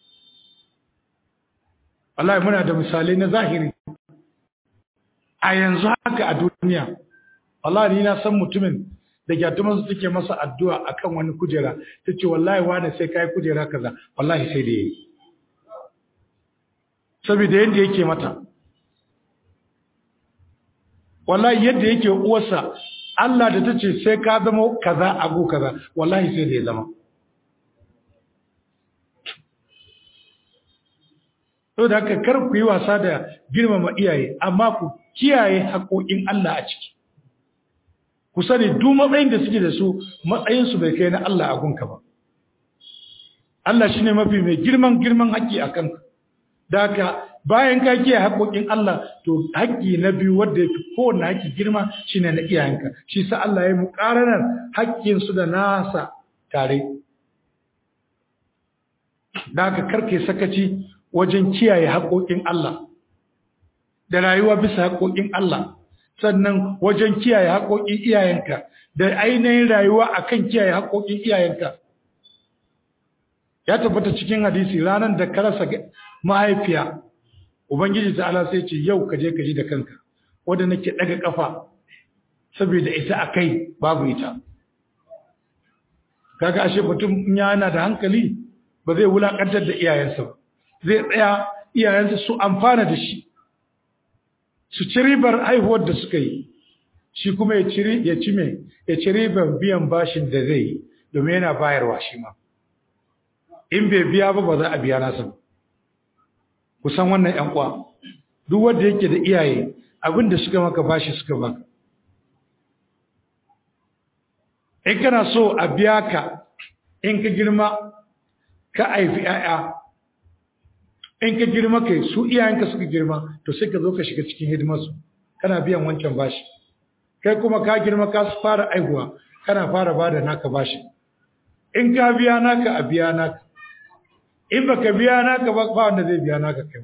Allah muna da misalai na zahiri a yanzu haka a duniya Allah ni na san mutumin da gyatumansu suke masa addu'a akan wani kujera ta ce wallahi wane sai kai kujera kaza wallahi sai da yayi saboda yadda yake mata wallahi yadda yake uwarsa Allah da ta ce sai ka zama kaza abu kaza wallahi sai da ya zama to da haka kar ku yi wasa da girmama iyaye amma ku kiyaye haƙoƙin Allah a ciki ku sani duk matsayin da suke da su matsayinsu bai kai na Allah a gunka ba Allah shine mafi mai girman girman haƙƙi a kanka da haka bayan ka kiyaye haƙoƙin Allah to haƙƙi na biyu wanda yafi kowanne haƙƙi girma shine na iyayenka shi sa Allah ya muƙaranar haƙƙin su da nasa tare da haka karke sakaci wajen kiyaye haƙoƙin Allah da rayuwa bisa haƙoƙin Allah sannan wajen kiyaye haƙoƙin iyayenka da ainihin rayuwa akan kiyaye haƙoƙin iyayenka ya tabbata cikin hadisi ranar da ka rasa mahaifiya ubangiji ta'ala sai ce yau ka je ka ji da kanka wanda nake daga kafa saboda ita akai babu ita kaga ashe mutum in yana da hankali ba zai wulakantar da iyayensa ba zai tsaya iyayensa su amfana da shi su ci ribar haihuwar da suka yi shi kuma ya ci ya ci me ya ci ribar biyan bashin da zai yi domin yana bayarwa shi ma in bai biya ba ba za a biya nasa ba kusan wannan ƴan kwa duk wanda yake da iyaye abin da suka maka bashi suka baka in kana so a biya ka in ka girma ka haifi ƴaƴa in ka girma kai su iyayenka suka girma to sai ka zo ka shiga cikin hidimarsu kana biyan wancan bashi kai kuma ka girma ka fara aihuwa kana fara bada naka bashi in ka biya naka a biya naka in baka biya naka ba ba wanda zai biya naka kai ma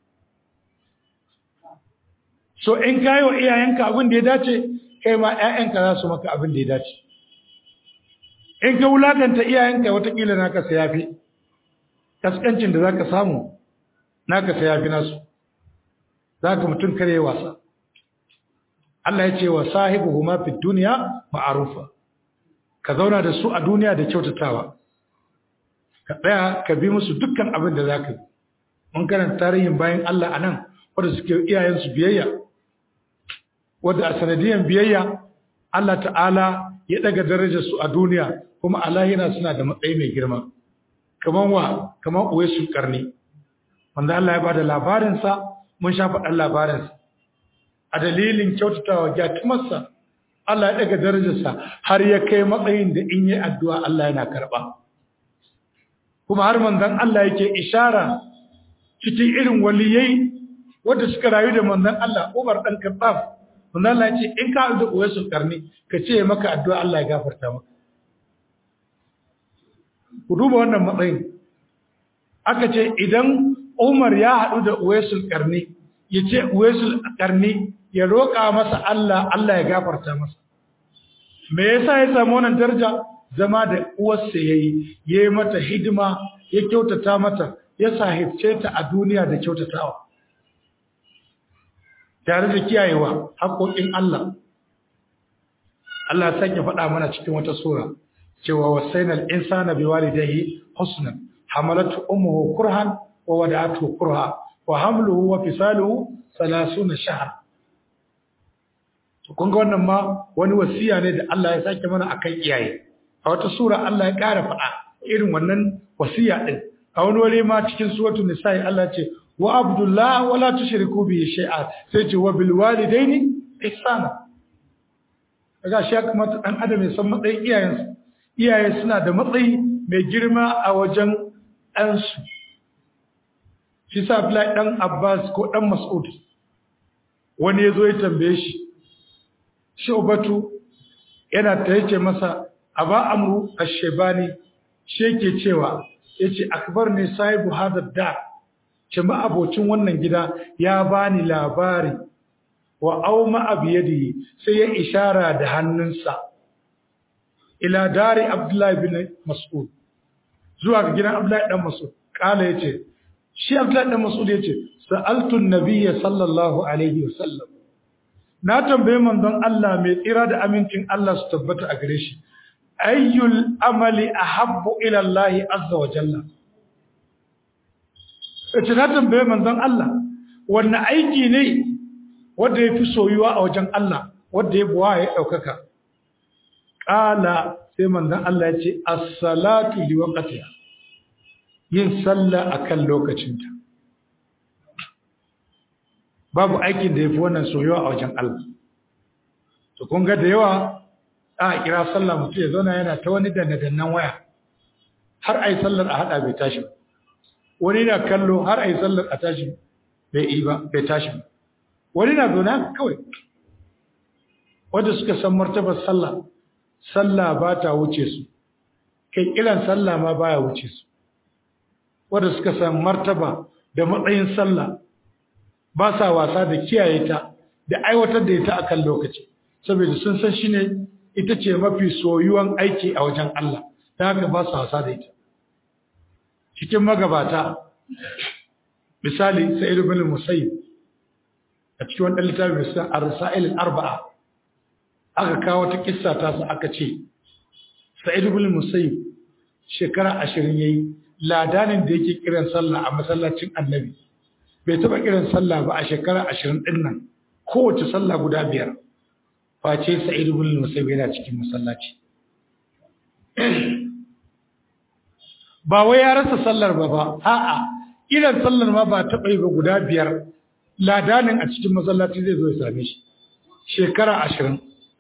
so in ka yi wa iyayenka abin da ya dace kai ma ƴaƴanka za su maka abin da ya dace in ka wulakanta iyayenka watakila naka sai yafi kaskancin da zaka samu naka sai yafi nasu zaka mutum kare wasa Allah ya ce wa sahibuhuma fid dunya ma'rufa ka zauna da su a duniya da kyautatawa ka tsaya ka bi musu dukkan abin da zaka yi mun karanta tarihin bayan Allah anan wanda suke iyayensu biyayya wanda a sanadiyan biyayya Allah ta'ala ya daga darajar su a duniya kuma a lahira suna da matsayi mai girma kaman wa kaman uwaisul karni wanda Allah ya bada labarin sa mun sha faɗan labarin sa a dalilin kyautatawa gyatumarsa Allah ya daga darajarsa har ya kai matsayin da in yi addu'a Allah yana karɓa kuma har manzon Allah yake ishara cikin irin waliyai wanda suka rayu da manzon Allah Umar dan Khattab manzon Allah ya ce in ka da uwaisul karni ka ce maka addu'a Allah ya gafarta maka ku duba wannan matsayin aka ce idan Umar ya haɗu da Uwaisul Karni ya ce Uwaisul Karni ya roƙa masa Allah Allah ya gafarta masa me yasa ya samu wannan daraja zama da uwarsa yayi yayi mata hidima ya kyautata mata ya sahibce ta a duniya da kyautatawa tare da kiyayewa haƙoƙin Allah Allah ya sake faɗa mana cikin wata sura cewa wasainal insana biwalidayhi husnan hamalatu ummuhu kurhan wa wada'atuhu kurha wa hamluhu wa fisaluhu 30 shahr to kun ga wannan ma wani wasiya ne da Allah ya sake mana akan iyaye a wata sura Allah ya ƙara faɗa irin wannan wasiya din a wani wuri ma cikin suratul nisa'i Allah ce wa abdullah wala tushriku bihi shay'a sai ce wa bil walidaini ihsana kaga shi kuma dan adam ya san matsayin iyayensa iyaye suna da matsayi mai girma a wajen ɗansu shi sa Abdullahi ɗan Abbas ko ɗan Mas'ud wani ya zo ya tambaye shi Shubatu yana ta yace masa Aba Amru Ash-Shaybani shi yake cewa yace akbar ne sahibu hada da ce ma abocin wannan gida ya bani labari wa auma abiyadi sai ya ishara da hannunsa ila dari Abdullahi bin Mas'ud zuwa ga gidan Abdullahi dan Mas'ud kala yace shi Abdullahi dan Mas'ud yace sa'altu an-nabiyya sallallahu alaihi wasallam na tambaye manzon Allah mai tsira da amincin Allah su tabbata a gare shi ayyul amali ahabbu ila Allah azza wa jalla yace na tambaye manzon Allah wannan aiki ne wanda yafi soyuwa a wajen Allah wanda ya buwa ya daukaka Ƙala sai manzon Allah ya ce, As-salatu li waqtiha yin sallah akan lokacinta. Babu aikin da yafi wannan soyuwa a wajen Allah. To kun ga da yawa a kira sallah mutum ya zauna yana ta wani danne-dannen waya. Har ai sallar a hada bai tashi ba. Wani na kallo har ai sallar a tashi bai yi ba, bai tashi ba. Wani na zauna kawai. Wanda suka san martabar sallah sallah ba ta wuce su kai kiran sallah ma baya wuce su wanda suka san martaba da matsayin sallah ba sa wasa da kiyaye ta da aiwatar da ita akan lokaci saboda sun san shine ita ce mafi soyuwan aiki a wajen Allah ta haka ba su hasa da ita cikin magabata misali sa'id ibn musayyib a cikin wannan littafin sa ar-rasail al-arba'a aka kawo ta kissa ta su aka ce sa'id ibn musayyib shekara 20 yayi ladanin da yake kiran sallah a masallacin annabi bai taba kiran sallah ba a shekara 20 din nan kowace sallah guda biyar face sa'id ibn musayyib yana cikin masallaci ba wai ya rasa sallar ba ba a'a kiran sallar ma ba taba yi ba guda biyar ladanin a cikin masallaci zai zo ya same shi shekara 20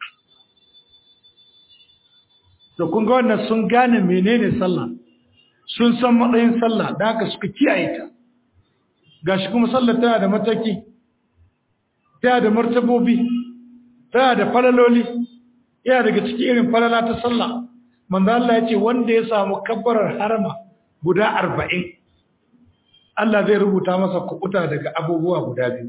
da kun ga wannan sun gane menene sallah sun san matsayin sallah da haka suka kiyaye ta gashi kuma sallah tana da mataki tana da martabobi tana da falaloli yana daga cikin irin falala ta sallah manzo Allah ya ce wanda ya samu kabbarar harama guda 40 Allah zai rubuta masa kubuta daga abubuwa guda biyu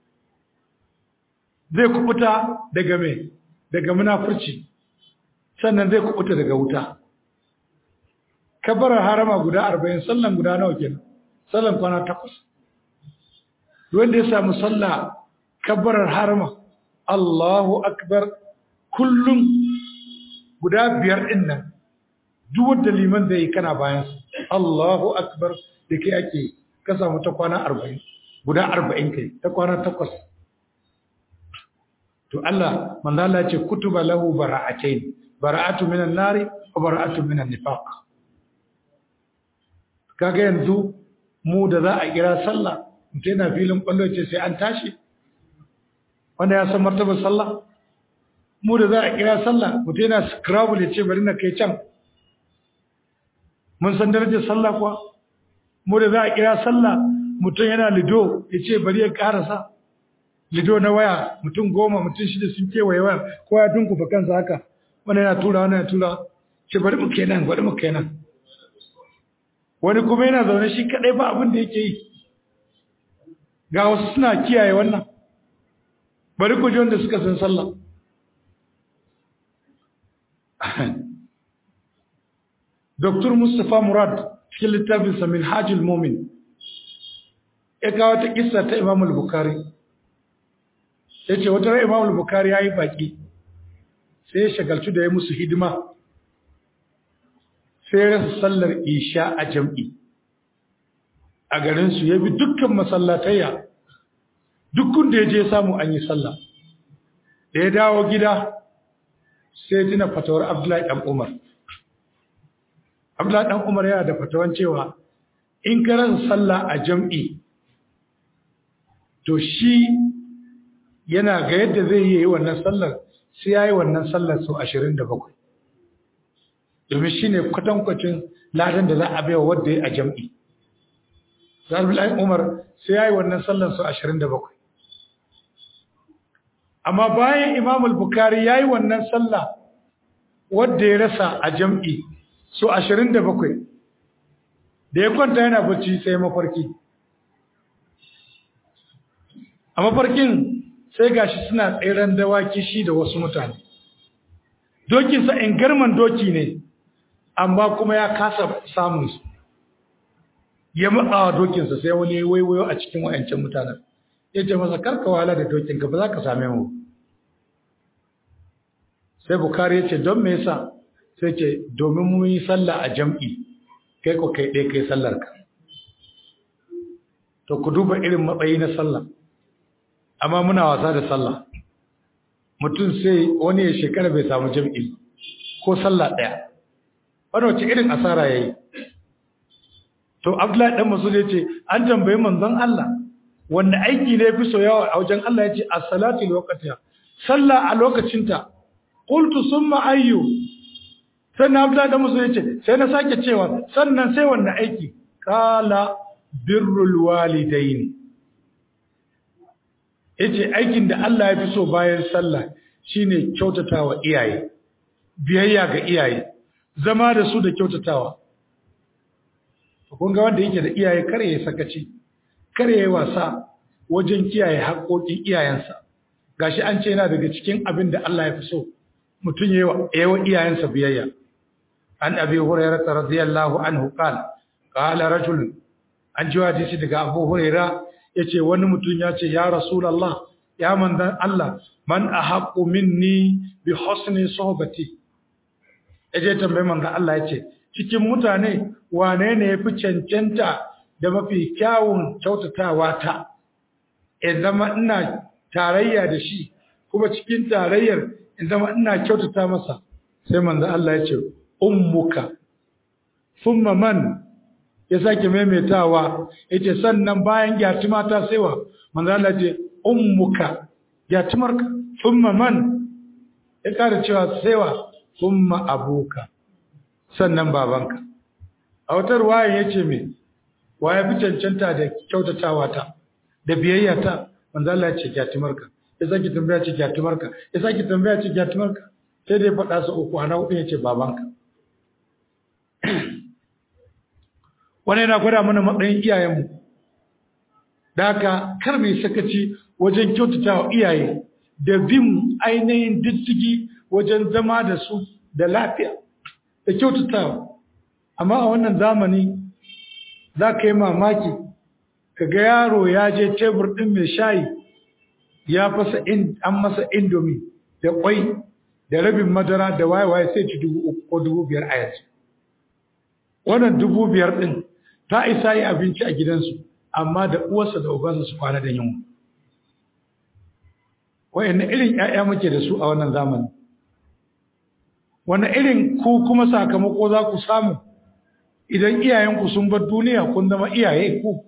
zai kubuta daga me daga munafurci sannan zai kubuta daga wuta kabbarar harama guda 40 sallan guda nawa kenan sallan kwana takwas wanda ya samu sallah kabbarar harama Allahu akbar kullum guda biyar din nan duk wanda liman zai yi kana bayan Allahu akbar da kai ake ka samu ta kwana 40 guda 40 kai ta kwana takwas to Allah manzo Allah ya ce kutuba lahu bara'atayn bara'atu minan nari wa bara'atu minan nifaq kaga yanzu mu da za a kira sallah mutum yana filin kwallo ce sai an tashi wanda ya san martabar sallah mu da za a kira sallah mutum yana scrabble ya ce bari na kai can mun san darajar sallah kuwa mu da za a kira sallah mutum yana lido ya ce bari ya karasa lido na waya mutum goma mutum shida sun kewaye waya ko ya dunkufa kansa haka wani yana tura wani yana tura ce bari mu kenan bari mu kenan wani kuma yana zaune shi kadai ba abin da yake yi ga wasu suna kiyaye wannan bari ku ji wanda suka san sallah Dr. Mustapha Murad cikin littafinsa min hajjul momin ya kawo ta kissa ta Imam al-Bukhari ya ce wata rai Imam al-Bukhari ya yi baƙi sai ya shagaltu da ya musu hidima sai ya rasa sallar isha a jam'i a garinsu ya bi dukkan masallatayya dukkan da ya je samu an yi sallah da ya dawo gida sai tuna fatawar abdullahi ɗan umar abdullahi ɗan umar yana da fatawan cewa in ka rasa sallah a jam'i to shi yana ga yadda zai yi wannan sallar sai ya yi wannan sallar sau ashirin da bakwai domin shi ne kwatankwacin ladan da za a baiwa wadda ya a jam'i zarbulai umar sai ya yi wannan sallar sau ashirin da bakwai amma bayan imamul bukari ya yi wannan sallah wadda ya rasa a jam'i sau ashirin da bakwai da ya kwanta yana bacci sai mafarki a mafarkin sai gashi suna tseren dawaki shi da wasu mutane dokinsa in garman doki ne amma kuma ya kasa samun su ya matsawa dokinsa sai wani waiwayo a cikin wayancan mutanen ya ce masa karka wahala da dokinka ba za ka same mu sai bukari ya ce don me yasa sai ce domin mun yi sallah a jam'i kai ko kai ɗaya kai sallar ka to ku duba irin matsayi na sallah amma muna wasa da sallah mutum sai wani ya shekara bai samu jam'i ko sallah ɗaya wani wace irin asara ya yi to abdullahi ɗan masu ya ce an tambayi manzon Allah wanda aiki ne fi soyawa a wajen Allah ya ce a salati lokatiya sallah a lokacinta qultu summa ayyu sannan abdullahi ɗan masu ya ce sai na sake cewa sannan sai wanda aiki kala birrul walidaini yace aikin da Allah ya fi so bayan sallah shine kyautatawa iyaye biyayya ga iyaye zama da su da kyautatawa kun ga wanda yake da iyaye kare ya sakaci kare ya wasa wajen kiyaye haƙoƙin iyayensa gashi an ce yana daga cikin abin da Allah ya fi so mutum yayi wa iyayensa biyayya an abi hurairah radiyallahu anhu qala qala rajul an ji hadisi daga abu hurairah yace wani mutum ya ce ya rasulullah ya manzan Allah man ahaqqu minni bi husni sohbati yaje tambayi manzan Allah yace cikin mutane wane ne yafi cancanta da mafi kyawun kyautatawa ta in zama ina tarayya da shi kuma cikin tarayyar in zama ina kyautata masa sai manzan Allah yace ummuka thumma man ya sake maimaitawa yace sannan bayan gyati mata saiwa manzan Allah yace ummuka yatimarka thumma man ya kara cewa saiwa thumma abuka sannan babanka a wata ruwaya yace me waye fi cancanta da kyautatawa ta da biyayya ta manzo Allah ya ce yatimarka ya saki tambaya ce yatimarka ya saki tambaya ce yatimarka sai dai faɗa su uku ana hudu yace babanka wannan yana gwada mana matsayin iyayenmu da haka kar mai sakaci wajen kyautata wa iyaye da bin ainihin diddigi wajen zama da su da lafiya da kyautatawa amma a wannan zamani za ka yi mamaki ka ga yaro ya je tebur ɗin mai shayi ya fasa an masa indomi da ƙwai da rabin madara da waye-waye sai ci dubu uku ko dubu biyar a yanzu wannan dubu biyar ɗin ta isa yi abinci a gidansu amma da uwarsa da ubansa su kwana da yunwa wayanne irin ƴaƴa muke da su a wannan zamani wani irin ku kuma sakamako za ku samu idan iyayenku sun bar duniya kun zama iyaye ku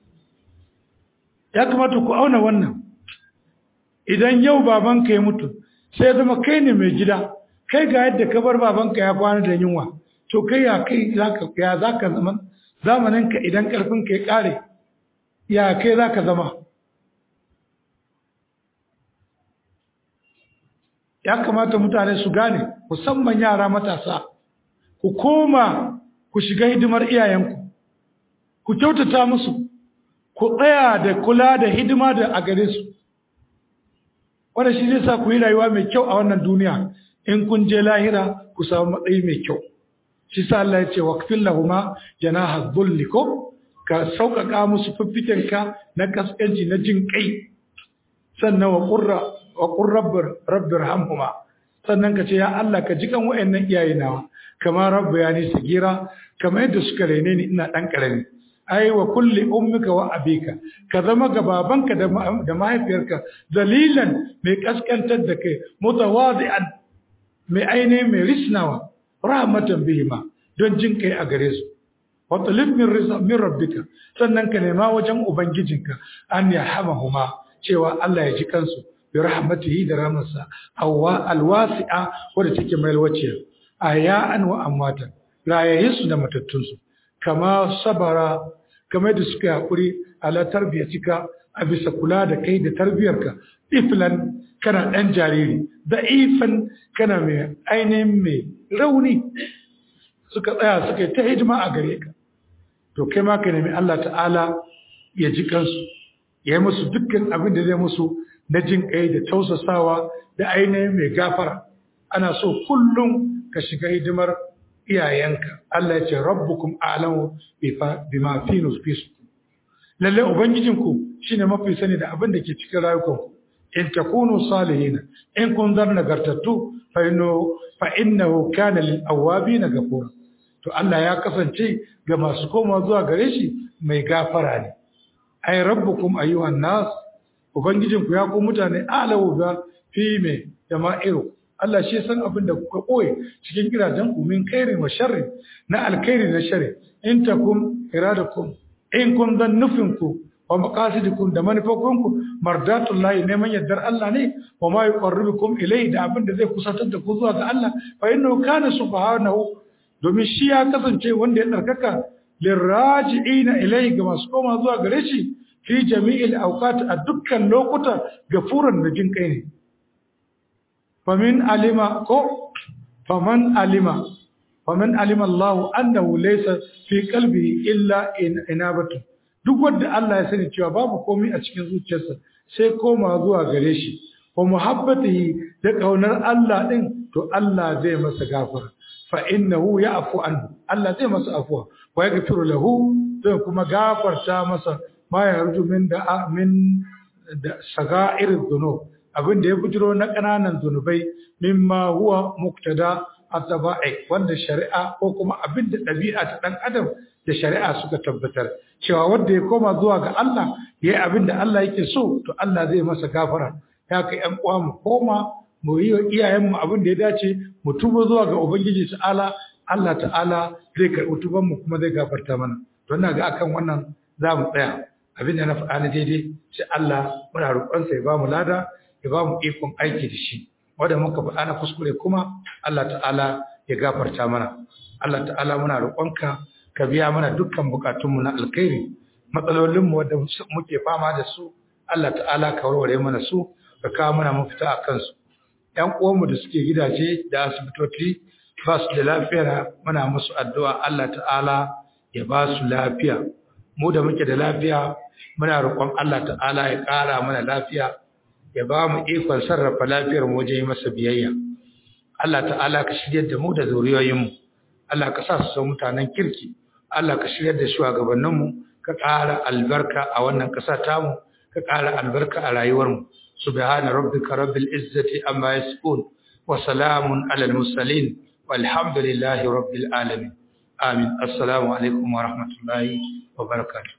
ya kamata ku auna wannan idan yau babanka ya mutu sai zama kai ne mai gida kai ga yadda ka bar babanka ya kwana da yunwa to kai ya kai ya za ka zama zamaninka idan ƙarfinka ya ƙare ya kai za ka zama ya kamata mutane su gane musamman yara matasa ku koma ku shiga hidimar iyayenku ku kyautata musu ku tsaya da kula da hidima da a gare su wanda shi zai sa ku yi rayuwa mai kyau a wannan duniya in kun je lahira ku samu matsayi mai kyau shi sa Allah ya ce waqfil lahuma janaha dhulli ko ka sauƙaƙa musu fiffikenka na kaskanci na jin kai sannan wa qurra wa qur rabbir rabbir hamhuma sannan ka ce ya Allah ka jikan wayannan iyaye nawa kamar rabbayani sagira kamar yadda suka rene ni ina dan karami ai wa kulli ummika wa abika ka zama ga babanka da mahaifiyarka dalilan mai kaskantar da kai mutawadi'an mai aine mai risnawa rahmatan bihima don jin kai a gare su wa talib min rizq min rabbika sannan ka nema wajen ubangijinka an yarhamahuma cewa Allah ya ji kansu bi rahmatihi da rahmarsa awwa alwasi'a wadda take mai alwaciya ayyan wa amwatan rayayensu da matattunsu kama sabara kamar da suka haƙuri ala tarbiyatika a bisa kula da kai da tarbiyarka iflan kana ɗan jariri da ifan kana mai ainihin mai rauni suka tsaya suka yi ta hidima a gare ka to kai ma ka nemi Allah ta'ala ya ji kansu ya yi musu dukkan abin da zai musu na jin kai da tausasawa da ainihin mai gafara ana so kullum ka shiga hidimar iyayenka Allah ya ce rabbukum a'lamu bima fi nufusikum lalle ubangijinku shine mafi sani da abin da ke cikin rayukanku in takunu salihin in kun zar nagartattu fa inno fa innahu kana lil awabin ghafura to Allah ya kasance ga masu koma zuwa gare shi mai gafara ne ay rabbukum ayyuhan nas ubangijinku ya ku mutane a'lamu ba fi me jama'iru Allah shi san abin da kuka koye cikin gidajen ku min kairi wa sharri na alkhairi da sharri in takum iradakum in kun zan nufin ku wa maqasidukum da manufofin ku mardatullahi neman yardar Allah ne wa ma yuqarribukum ilayhi da abin da zai kusantar da ku zuwa ga Allah fa innahu kana subhanahu domin shi ya kasance wanda ya tsarkaka liraji'ina ilayhi ga masu koma zuwa gare shi fi jami'il awqat a dukkan lokuta gafuran da jin kai ne famin alima ko faman alima faman alima Allah annahu laysa fi qalbihi illa inabatu duk wanda Allah ya sani cewa babu komai a cikin zuciyarsa sai koma zuwa gare shi wa muhabbatihi da kaunar Allah din to Allah zai masa gafara fa innahu ya'fu anhu Allah zai masa afwa wa yaghfiru lahu zai kuma gafarta masa ma yarju min da min da saga'ir dhunub abin da ya bujiro na kananan zunubai mimma huwa muktada ataba'i wanda shari'a ko kuma abin da ɗabi'a ta ɗan adam da shari'a suka tabbatar cewa wanda ya koma zuwa ga Allah ya yi abin da Allah yake so to Allah zai masa gafara ya kai ƴan uwa mu koma mu yi wa iyayenmu abin da ya dace mu tuba zuwa ga ubangiji ta'ala Allah ta'ala zai karɓi tuban mu kuma zai gafarta mana don na ga akan wannan za mu tsaya abin da na faɗa na daidai sai Allah muna roƙonsa ya ba mu lada ya ba mu ikon aiki da shi wanda muka faɗa na kuskure kuma Allah ta'ala ya gafarta mana Allah ta'ala muna roƙonka ka biya mana dukkan bukatunmu na alkhairi matsalolinmu wanda muke fama da su Allah ta'ala ka warware mana su ka kawo mana mafita a kansu ƴan uwanmu da suke gidaje da asibitoci ba su da lafiya muna musu addu'a Allah ta'ala ya ba su lafiya mu da muke da lafiya muna roƙon Allah ta'ala ya ƙara mana lafiya ya ba mu ikon sarrafa lafiyar mu wajen masa biyayya Allah ta'ala ka shiryar da mu da zuriyoyinmu Allah ka sa su san mutanen kirki Allah ka shiryar da shugabanninmu ka ƙara albarka a wannan ƙasa tamu ka ƙara albarka a rayuwarmu subhana rabbika rabbil izzati amma yasifun wa salamun alal mursalin walhamdulillahi rabbil alamin amin assalamu alaikum wa rahmatullahi wa barakatuh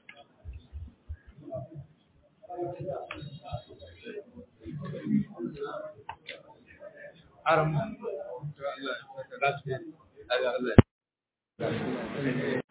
Aram.